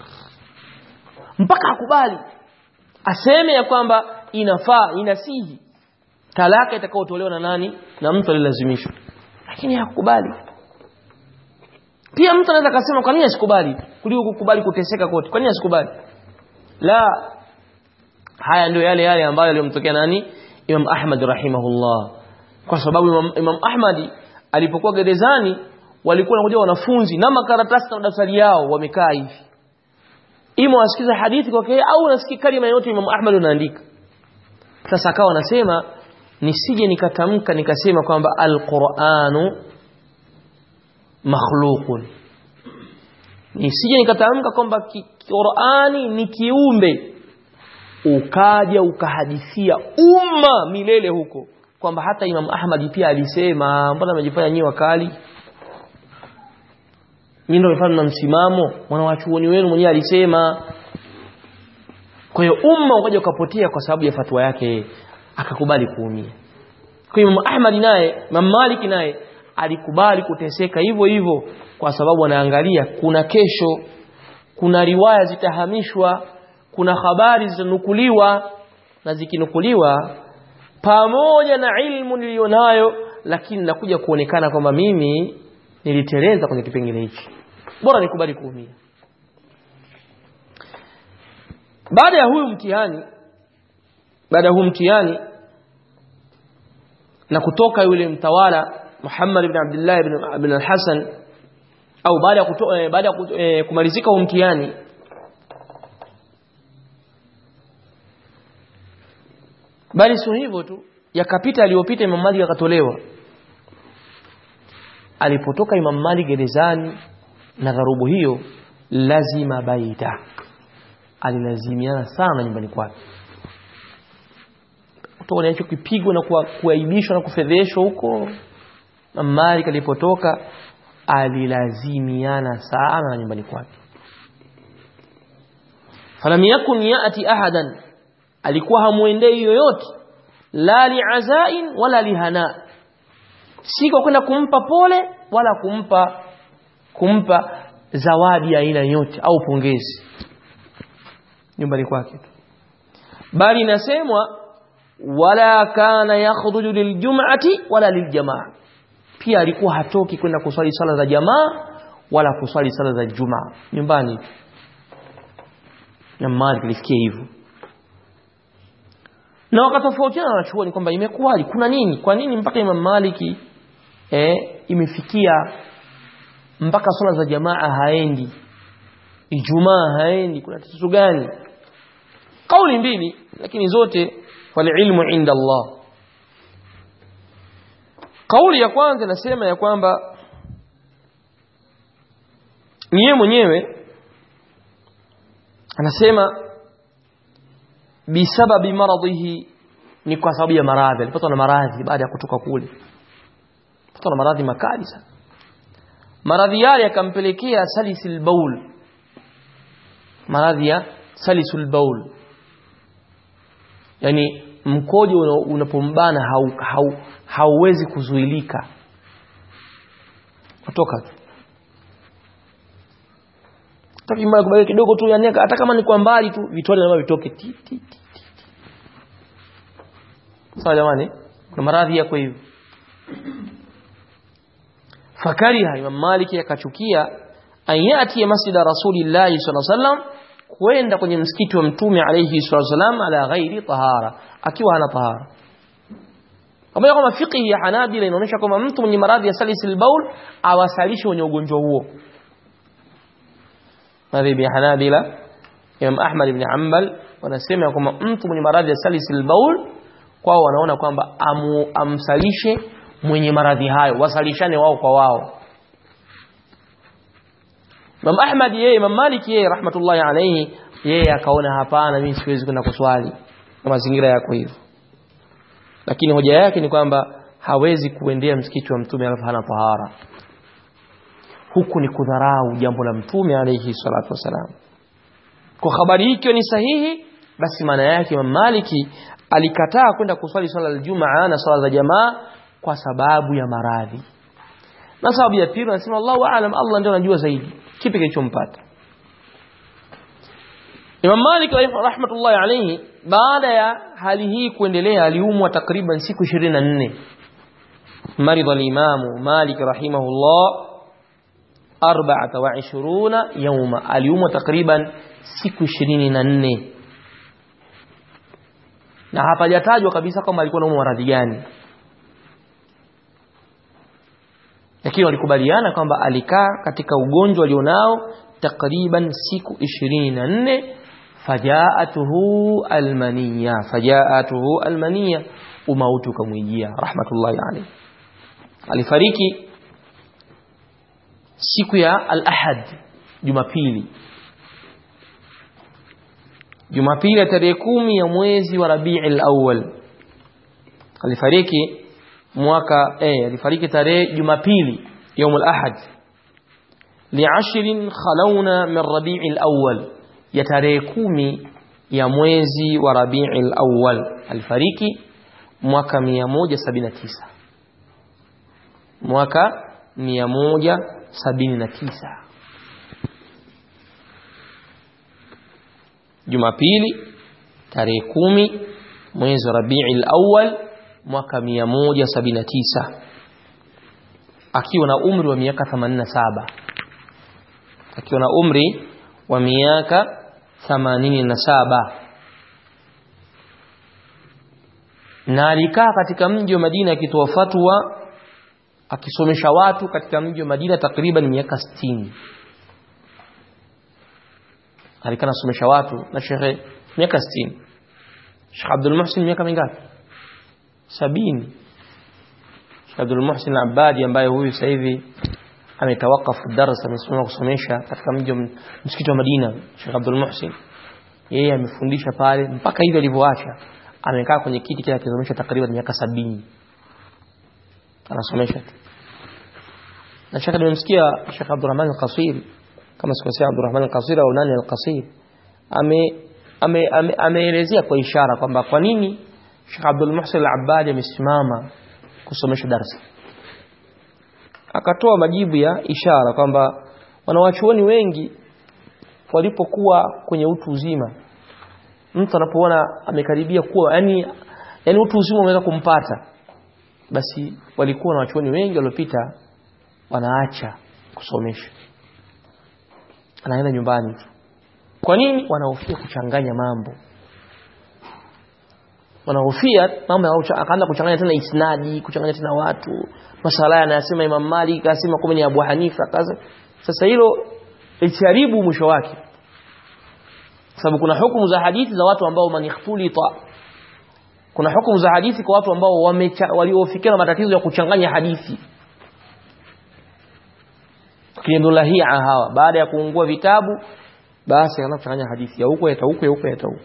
mpaka akubali aseme ya kwamba inafaa inasihi talaka itakayotolewa na nani na mtu alilazimishwa lakini hakukubali pia mtu anaweza akasema kwa nini asikubali kuliko kukubali kuteseka kote kwa nini asikubali la haya ndio yale yale ambayo yaliyomtokea nani Imam Ahmad rahimahullah kwa sababu Imam, Imam Ahmad alipokuwa gerezani walikuwa wanakuja wanafunzi na makaratasi na daftari yao wamekaa hivi ima wasikiza hadithi kwake au unasikia kalima yote Imam Ahmad unaandika sasa akawa anasema nisije nikatamka nikasema kwamba alquranu makhluqun nisije nikatamka kwamba Qur'ani ni kiumbe ukaja ukahadithia umma milele huko kwamba hata Imam Ahmad pia alisema mbona amejifanya nyi wakali nyinyi ndio mfano na msimamo mwanawachuoni wenu mwenyewe alisema kwa hiyo umma ukaja ukapotea kwa sababu ya fatwa yake akakubali kuumia kwa hiyo Imam Ahmad naye Imam Malik naye alikubali kuteseka hivyo hivyo kwa sababu anaangalia kuna kesho kuna riwaya zitahamishwa kuna habari zitanukuliwa na zikinukuliwa pamoja na ilmu niliyonayo lakini nakuja kuonekana kwamba mimi niliteleza kwenye kipengele hichi bora nikubali kuumia baada ya huyu mtihani baada ya huyu mtihani na kutoka yule mtawala Muhammad ibn Abdullah ibn, ibn al-Hasan au baada ya kuto, eh, baada ya eh, kumalizika huo mtihani bali sio hivyo tu yakapita aliyopita Imam Malik akatolewa alipotoka Imam Malik gerezani na dharubu hiyo lazima baita alilazimiana sana nyumbani kwake kutoka hicho kipigwa na kuaibishwa na kufedheshwa huko Imam Malik alipotoka alilazimiana sana na nyumbani kwake falam yakun yati ahadan alikuwa hamuendei yoyote la liazain wala lihana si kwa kwenda kumpa pole wala kumpa kumpa zawadi ya aina yote au pongezi nyumbani kwake tu bali inasemwa wala kana yakhruju liljum'ati wala liljamaa pia alikuwa hatoki kwenda kuswali sala za jamaa wala kuswali sala za jumaa nyumbani na Malik alifikia hivyo na wakatofautiana na wanachuoni kwamba imekuwaje kuna nini kwa nini mpaka Imam Maliki eh, imefikia mpaka swala za jamaa haendi Ijumaa haendi kuna tatizo gani kauli mbili lakini zote walilmu inda Allah kauli ya kwanza inasema ya kwamba niye mwenyewe anasema bisababi maradhihi ni kwa sababu ya maradhi alipatwa na maradhi baada ya kutoka kule alipatwa na maradhi makali sana maradhi yale yakampelekea salisil baul maradhi ya salisul baul yani mkojo unapombana hau, hau, hauwezi kuzuilika kutoka taki mbaya kubaki kidogo tu yani hata kama ni kwa mbali tu vitone na vitoke ti ti ti sawa jamani na maradhi yako hivyo fakariha Imam Malik akachukia an yati masjida rasulillahi sallallahu alaihi wasallam kwenda kwenye msikiti wa mtume alayhi wasallam ala ghairi tahara akiwa hana tahara pamoja kwamba fiqhi ya Hanabila inaonyesha kwamba mtu mwenye maradhi ya salisil baul awasalishe wenye ugonjwa huo madhhabi ya Hanabila Imam Ahmad ibn Hanbal wanasema kwamba mtu mwenye maradhi ya salisil baul kwao wanaona kwamba amu, amsalishe mwenye maradhi hayo wasalishane wao kwa wao Imam Ahmad yeye Imam Malik yeye rahmatullahi alayhi yeye akaona hapana mimi siwezi kwenda kuswali kwa mazingira yako hivyo lakini hoja yake ni kwamba hawezi kuendea msikiti wa mtume alafu hana tahara huku ni kudharau jambo la mtume alayhi salatu wasalam kwa habari hii ikiwa ni sahihi basi maana yake Imam Maliki alikataa kwenda kuswali swala la Jumaa na swala za jamaa kwa sababu ya maradhi na sababu ya pili anasema Allahu aalam Allah ndio anajua zaidi kipi kilichompata Imam Malik rahmatullahi alayhi baada ya hali hii kuendelea aliumwa takriban siku 24 maridha al-Imam Malik rahimahullah 24 yawma aliumwa takriban siku 24 na hapajatajwa kabisa kama alikuwa anaumwa maradhi gani lakini walikubaliana kwamba alikaa katika ugonjwa alionao takriban siku 24 fajaatuhu almaniya fajaatuhu almaniya umauti ukamwijia rahmatullahi alayhi alifariki siku ya al-ahad jumapili jumapili ya tarehe kumi ya mwezi wa rabiul awwal alifariki mwaka eh alifariki tarehe jumapili يوم الأحد لعشر خلونا من ربيع الأول يتريكومي ya mwezi wa Rabiul Awwal alifariki mwaka 179 mwaka 179 Jumapili tarehe kumi mwezi wa Rabiul Awwal mwaka 179 akiwa na umri wa miaka 87 akiwa na umri wa miaka 87 na alikaa katika mji wa Madina akitoa fatwa akisomesha watu katika mji wa Madina takriban miaka 60 alikaa nasomesha watu na shekhe miaka 60 Sheikh Abdul Muhsin miaka mingapi 70 Sheikh Abdul Muhsin Al-Abadi ambaye huyu sasa hivi ametawakafu darasa amesimama kusomesha katika mji wa msikiti wa Madina Sheikh Abdul Muhsin yeye amefundisha pale mpaka hivi alivyoacha amekaa kwenye kiti kile akisomesha takriban miaka sabini anasomesha tu na Sheikh nimemsikia Sheikh Abdurrahman Al-Qasir kama sikosea Abdurrahman Al-Qasir au nani Al-Qasir ame ameelezea ame, ame kwa ishara kwamba kwa nini Sheikh Abdul Muhsin Al-Abbadi amesimama kusomesha darasa akatoa majibu ya ishara kwamba wanawachuoni wengi walipokuwa kwenye utu uzima mtu anapoona amekaribia kuwa yani yani utu uzima umeweza kumpata basi walikuwa na wachuoni wengi waliopita wanaacha kusomesha anaenda nyumbani tu kwa nini wanahofia kuchanganya mambo wanahofia mambo akaanza kuchanganya tena isnadi kuchanganya tena watu masala yanayosema Imam Malik akasema kama ni Abu Hanifa kaza sasa hilo litiharibu mwisho wake sababu kuna hukumu za hadithi za watu ambao manikhtulita kuna hukumu za hadithi kwa watu ambao waliofikia na matatizo ya kuchanganya hadithi kiendolahia hawa baada ya kuungua vitabu basi anaanza kuchanganya hadithi ya huko ya huko ya huko ya huko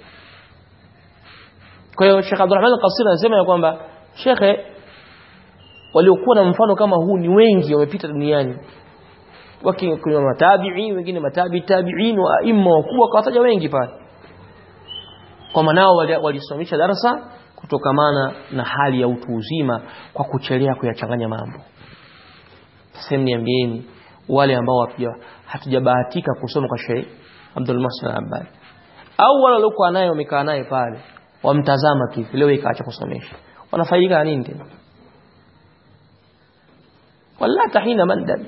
kwa hiyo Sheikh Abdulrahman Al-Qasir anasema ya kwamba shekhe waliokuwa na mfano kama huu ni wengi wamepita duniani wakiwa matabi'i wengine matabi tabi'in wa aimma wakubwa kawataja wengi pale kwa manao walisimamisha darasa kutokamana na hali ya utu uzima kwa kuchelea kuyachanganya mambo sasa niambieni wale ambao hatujabahatika kusoma kwa Sheikh Abdul Muhsin Al-Abbad au wale waliokuwa naye wamekaa naye pale wamtazama tu leo ikaacha kusomesha wanafaidika na nini tena wala tahina mandad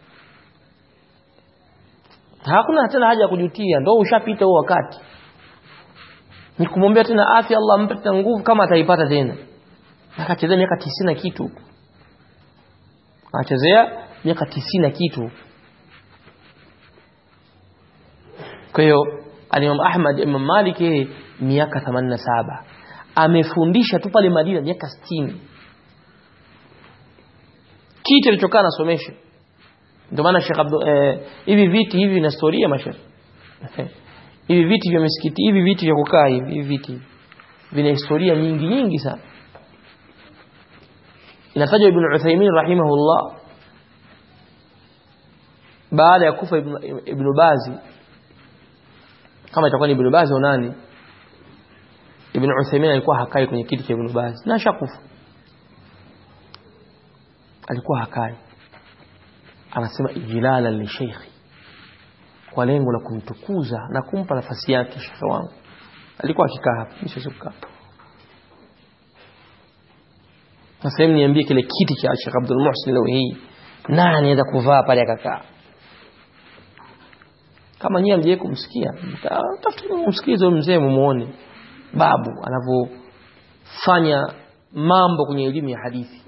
hakuna tena haja ya kujutia ndio ushapita huo wakati ni kumwombea tena afya Allah ampe tena nguvu kama ataipata tena akachezea miaka 90 kitu akachezea miaka 90 kitu kwa hiyo Imam Ahmad Imam Malik yeye miaka 87 amefundisha tu pale Madina miaka 60 kitu alichokaa nasomesha ndio maana Sheikh Abdul eh, hivi viti hivi na historia mashaikh hivi viti vya misikiti hivi viti vya kukaa hivi hivi viti vina historia nyingi nyingi sana inatajwa Ibn Uthaymeen rahimahullah baada ya kufa Ibn, Ibn Bazi kama itakuwa ni Ibn Baz au nani Ibn Uthaymeen alikuwa hakai kwenye kiti cha Ibn Baz na shakufa alikuwa hakai anasema ijlala li sheikhi kwa lengo la kumtukuza na kumpa nafasi yake shekhe wangu alikuwa akikaa hapa nishokukaa sasa niambie kile kiti cha Sheikh Abdul Muhsin leo hii nani anaweza kuvaa pale akakaa kama nyie mje kumsikia tafuteni msikize mzee mumuone babu anavyofanya mambo kwenye elimu ya hadithi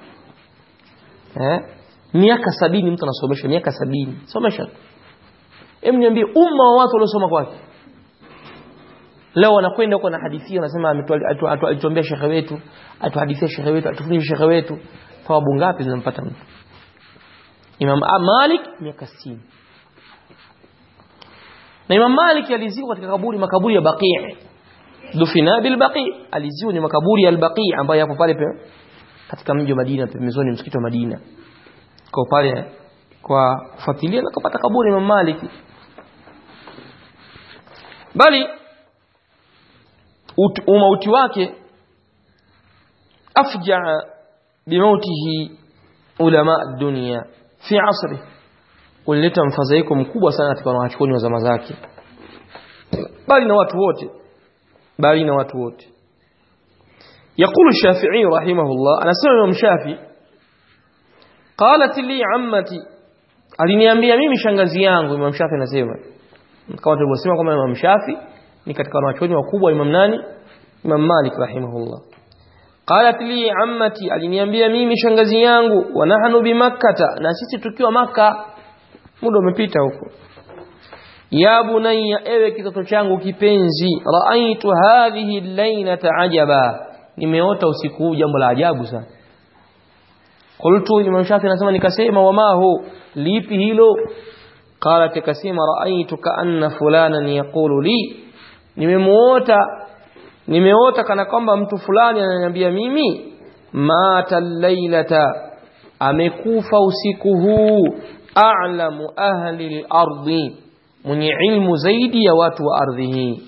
eh miaka sabini mtu anasomesha miaka sabini somesha hem niambie umma wa watu waliosoma kwake leo wanakwenda huko na hadithi wanasema alituambia shekhe wetu atuhadithia shekhe wetu atufundishe shekhe wetu thawabu ngapi zinampata mtu Imam Malik miaka 60 na Imam Malik alizikwa katika kaburi makaburi ya Baqi' dufina bil Baqi' aliziwa ni makaburi ya al-Baqi' ambayo yapo pale katika mji wa Madina pembezoni msikiti wa Madina kwa pale kwa kufuatilia na kupata kaburi Imam Malik bali umauti wake afjaa bimautihi ulama dunia fi asri ulileta mfadhaiko mkubwa sana katika wanachuoni wa zama zake bali na watu wote bali na watu wote يقول الشافعي رحمه الله أنا سمع الإمام الشافعي قالت لي عمتي aliniambia mimi shangazi yangu Imam Shafi anasema kama tulivyosema kwamba Imam Shafi ni katika wanachuoni wakubwa Imam nani Imam Malik rahimahullah qalat li ammati aliniambia mimi shangazi yangu wa nahnu bi makkata na sisi tukiwa maka muda umepita huko ya bunayya ewe kitoto changu kipenzi raaitu hadhihi laylata ajaba nimeota usiku huu jambo la ajabu sana qultu Imam Shafi anasema nikasema wama hu lipi hilo qalat akasema raaitu kaanna fulanan yaqulu li nimemuota nimeota kana kwamba mtu fulani ananiambia mimi mata lailata amekufa usiku huu a'lamu ahli al-ardi mwenye ilmu zaidi ya watu wa ardhi hii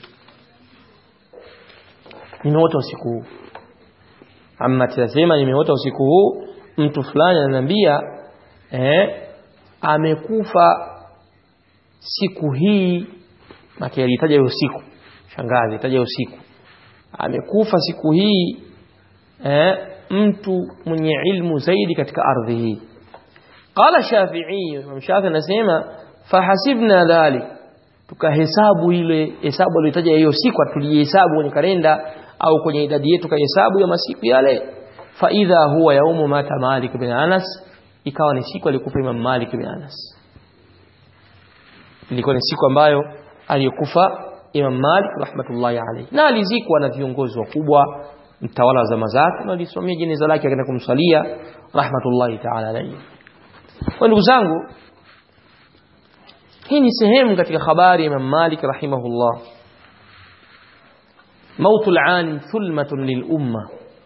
nimeota usiku huu amma tunasema nimeota usiku huu mtu fulani ananiambia eh amekufa siku hii maki alitaja usiku shangazi alitaja usiku amekufa siku hii eh, mtu mwenye ilmu zaidi katika ardhi hii qala shafi'i Imam Shafi anasema fahasibna dhalik tukahesabu ile hesabu aliyotaja hiyo siku tulihesabu kwenye kalenda au kwenye idadi yetu kahesabu ya masiku yale fa idha huwa yaumu mata Malik bin Anas ikawa ni siku alikufa Imam Malik bin Anas ilikuwa ni siku ambayo aliyokufa Imam Malik rahmatullahi alayhi na alizikwa na viongozi wakubwa mtawala wa zama zake na alisomea jeneza lake akaenda kumsalia rahmatullahi ta'ala alayhi kwa ndugu zangu hii ni sehemu katika habari ya Imam Malik rahimahullah mautul alim thulmatun lil umma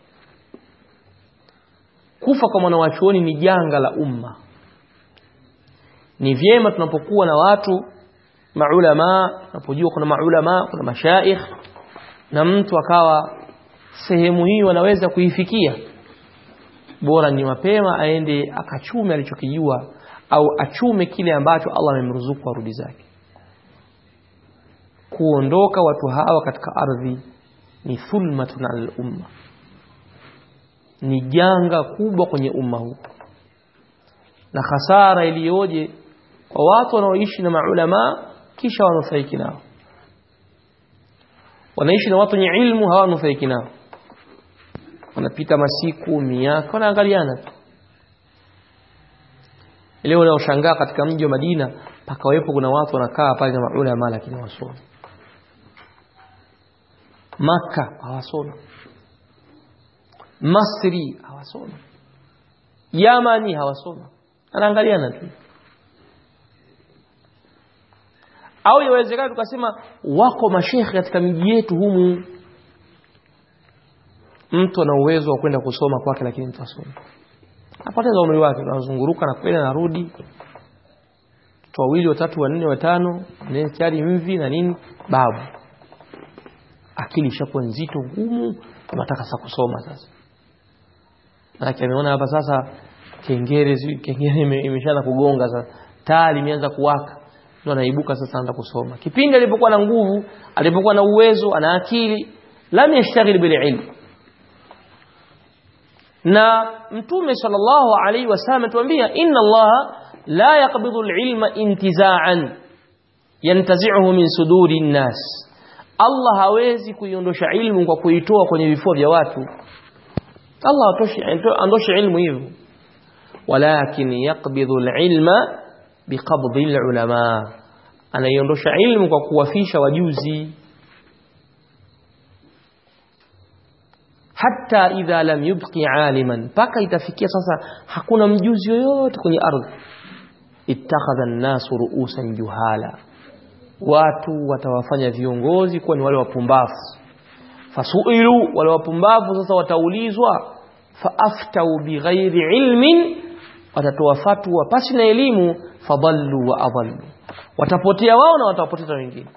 kufa kwa mwanawachuoni ni janga la umma ni vyema tunapokuwa na watu maulama tunapojua kuna maulama kuna mashaikh na mtu akawa sehemu hiyo anaweza kuifikia bora ni mapema aende akachume alichokijua au achume kile ambacho Allah amemruzuku arudi zake kuondoka watu hawa katika ardhi ni thulmatun al umma ni janga kubwa kwenye umma huu na hasara iliyoje kwa watu wanaoishi na maulama kisha wanufaiki nao wanaishi na watu wenye ilmu hawanufaiki nao wanapita masiku miaka wanaangaliana tu leo unaoshangaa katika mji wa Madina pakawepo kuna watu wanakaa pale na maulama lakini wasomi Maka hawasomi Masri hawasomi Yamani hawasomi anaangaliana tu au yawezekana tukasema wako mashekhe katika miji yetu humu mtu ana uwezo wa kwenda kusoma kwake lakini mtasoma apoteza umri wake anazunguruka na kwenda narudi watu wawili watatu wanne watano tayari mvi na nini babu akili ishakuwa nzito ngumu anataka sasa kusoma sasa maana ameona hapa sasa kengere kengere imeshaanza kugonga sasa taa limeanza kuwaka ndio anaibuka sasa anaanza kusoma kipindi alipokuwa na nguvu alipokuwa na uwezo ana akili lam yashtaghil bil ilm na mtume sallallahu alaihi wasallam tuambia inna Allah la yaqbidu al-ilma intiza'an yantazi'uhu min suduri an-nas Allah hawezi kuiondosha ilmu kwa kuitoa kwenye vifua vya watu Allah atoshi andoshe ilmu hivyo walakin yaqbidu al-ilma biqabdi al-ulama anaiondosha ilmu kwa kuwafisha wajuzi hatta idha lam yubqi aliman paka itafikia sasa hakuna mjuzi yoyote kwenye ardhi ittakhadha an-nasu ru'usan juhala watu watawafanya viongozi kuwa ni wale wapumbavu fasuilu wale wapumbavu sasa wataulizwa faaftau bighairi ilmin watatoa fatwa pasi na elimu fadallu wa adallu watapotea wao na watawapoteza wengine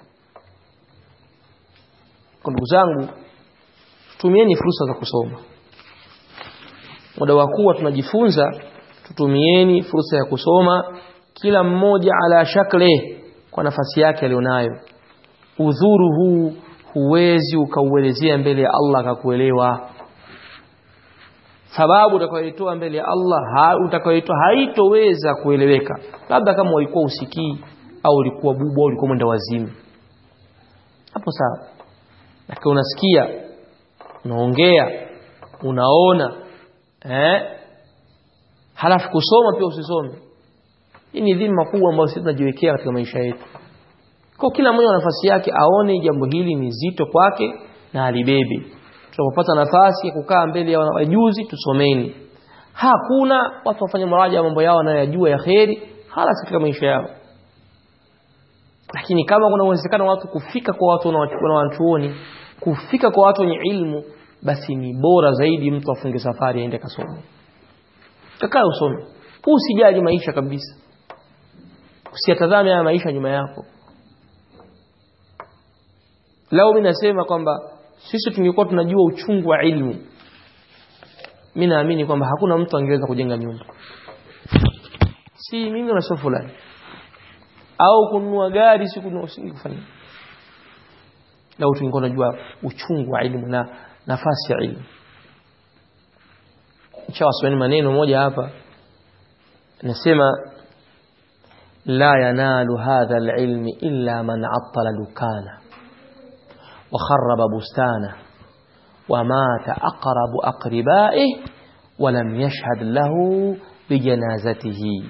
kwa ndugu zangu tumieni fursa za kusoma muda wa kuwa tunajifunza tutumieni fursa ya kusoma kila mmoja ala shakle kwa nafasi yake alionayo udhuru huu huwezi ukauelezea mbele ya Allah akakuelewa sababu utakayoitoa mbele ya Allah ha, utakayoitoa haitoweza kueleweka labda kama ulikuwa usikii au ulikuwa bubu au ulikuwa mwenda wazimu hapo sawa lakini unasikia unaongea unaona eh halafu kusoma pia usisome hii ni dhima kubwa ambayo sisi tunajiwekea katika maisha yetu kwa kila mmoja nafasi yake aone jambo hili ni zito kwake na alibebe tunapopata nafasi ya kukaa mbele ya wajuzi tusomeni hakuna watu wafanye maraja ya mambo yao wanayojua ya kheri hala katika maisha yao lakini kama kuna uwezekano watu kufika kwa watu wanawachuoni kufika kwa watu wenye ilmu basi ni bora zaidi mtu afunge safari aende kasome kakaa usome usijali maisha kabisa usiyatazame haya maisha nyuma yako lao mimi nasema kwamba sisi tungekuwa tunajua uchungu wa ilmu mimi naamini kwamba hakuna mtu angeweza kujenga nyumba si mimi na sio fulani au kununua gari si kununua usingefanya lao tungekuwa tunajua uchungu wa ilmu na nafasi ya ilmu nishawasomeni maneno moja hapa nasema la yanalu hadha alilmi illa man attala dukana وخرب بستانه ومات أقرب أقربائه ولم يشهد له بجنازته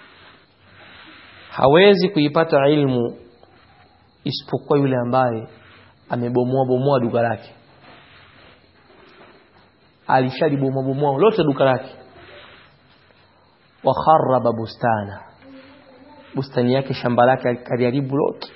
hawezi kuipata ilmu isipokuwa yule ambaye amebomoa bomoa duka lake alishalibomoa bomoa lote duka lake wa kharaba bustana bustani yake shamba lake kaliharibu lote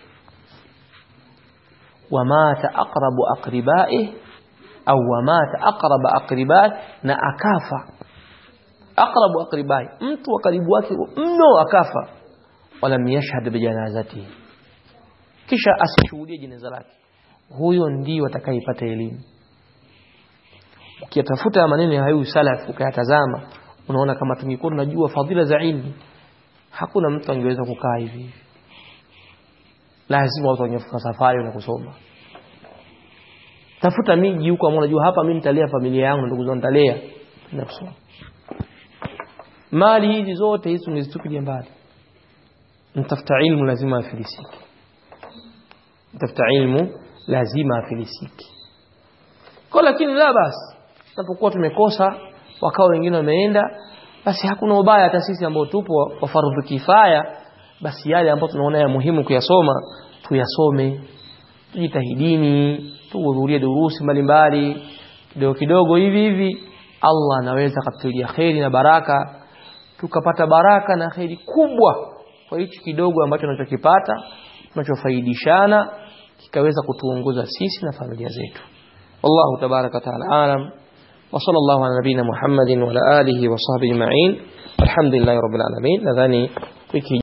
ومات أقرب أقربائه أو ومات أقرب أقربائه na akafa أقرب أقربائه mtu wa karibu wake mno akafa walam yashhad bijanazatihi kisha asishuhudie jeneza lake huyo ndio atakayepata elimu ukiyatafuta maneno ya hayu salaf ukayatazama unaona kama tungekuwa tunajua fadhila za ilmu hakuna mtu angeweza kukaa hivi lazima watu wangefuka safari na kusoma tafuta miji huko ambao unajua hapa mimi nitalea familia yangu ndugu zangu nitalea na kusoma mali hizi zote hizi ungezitupilia mbali mtafuta ilmu lazima afilisiki mtafuta ilmu lazima afilisiki kwa lakini la basi tunapokuwa tumekosa wakao wengine wameenda basi hakuna ubaya hata sisi ambao tupo wa fardhu kifaya basi yale ambayo tunaona ya muhimu kuyasoma tuyasome tujitahidini tuhudhurie durusi mbalimbali kidogo kidogo hivi hivi Allah anaweza katulia kheri na baraka tukapata baraka na kheri kubwa kwa hichi kidogo ambacho tunachokipata tunachofaidishana kikaweza kutuongoza sisi na familia zetu wallahu tabaraka taala alam وصلى الله على نبينا محمد وعلى آله وصحبه أجمعين الحمد لله رب العالمين nadhani wiki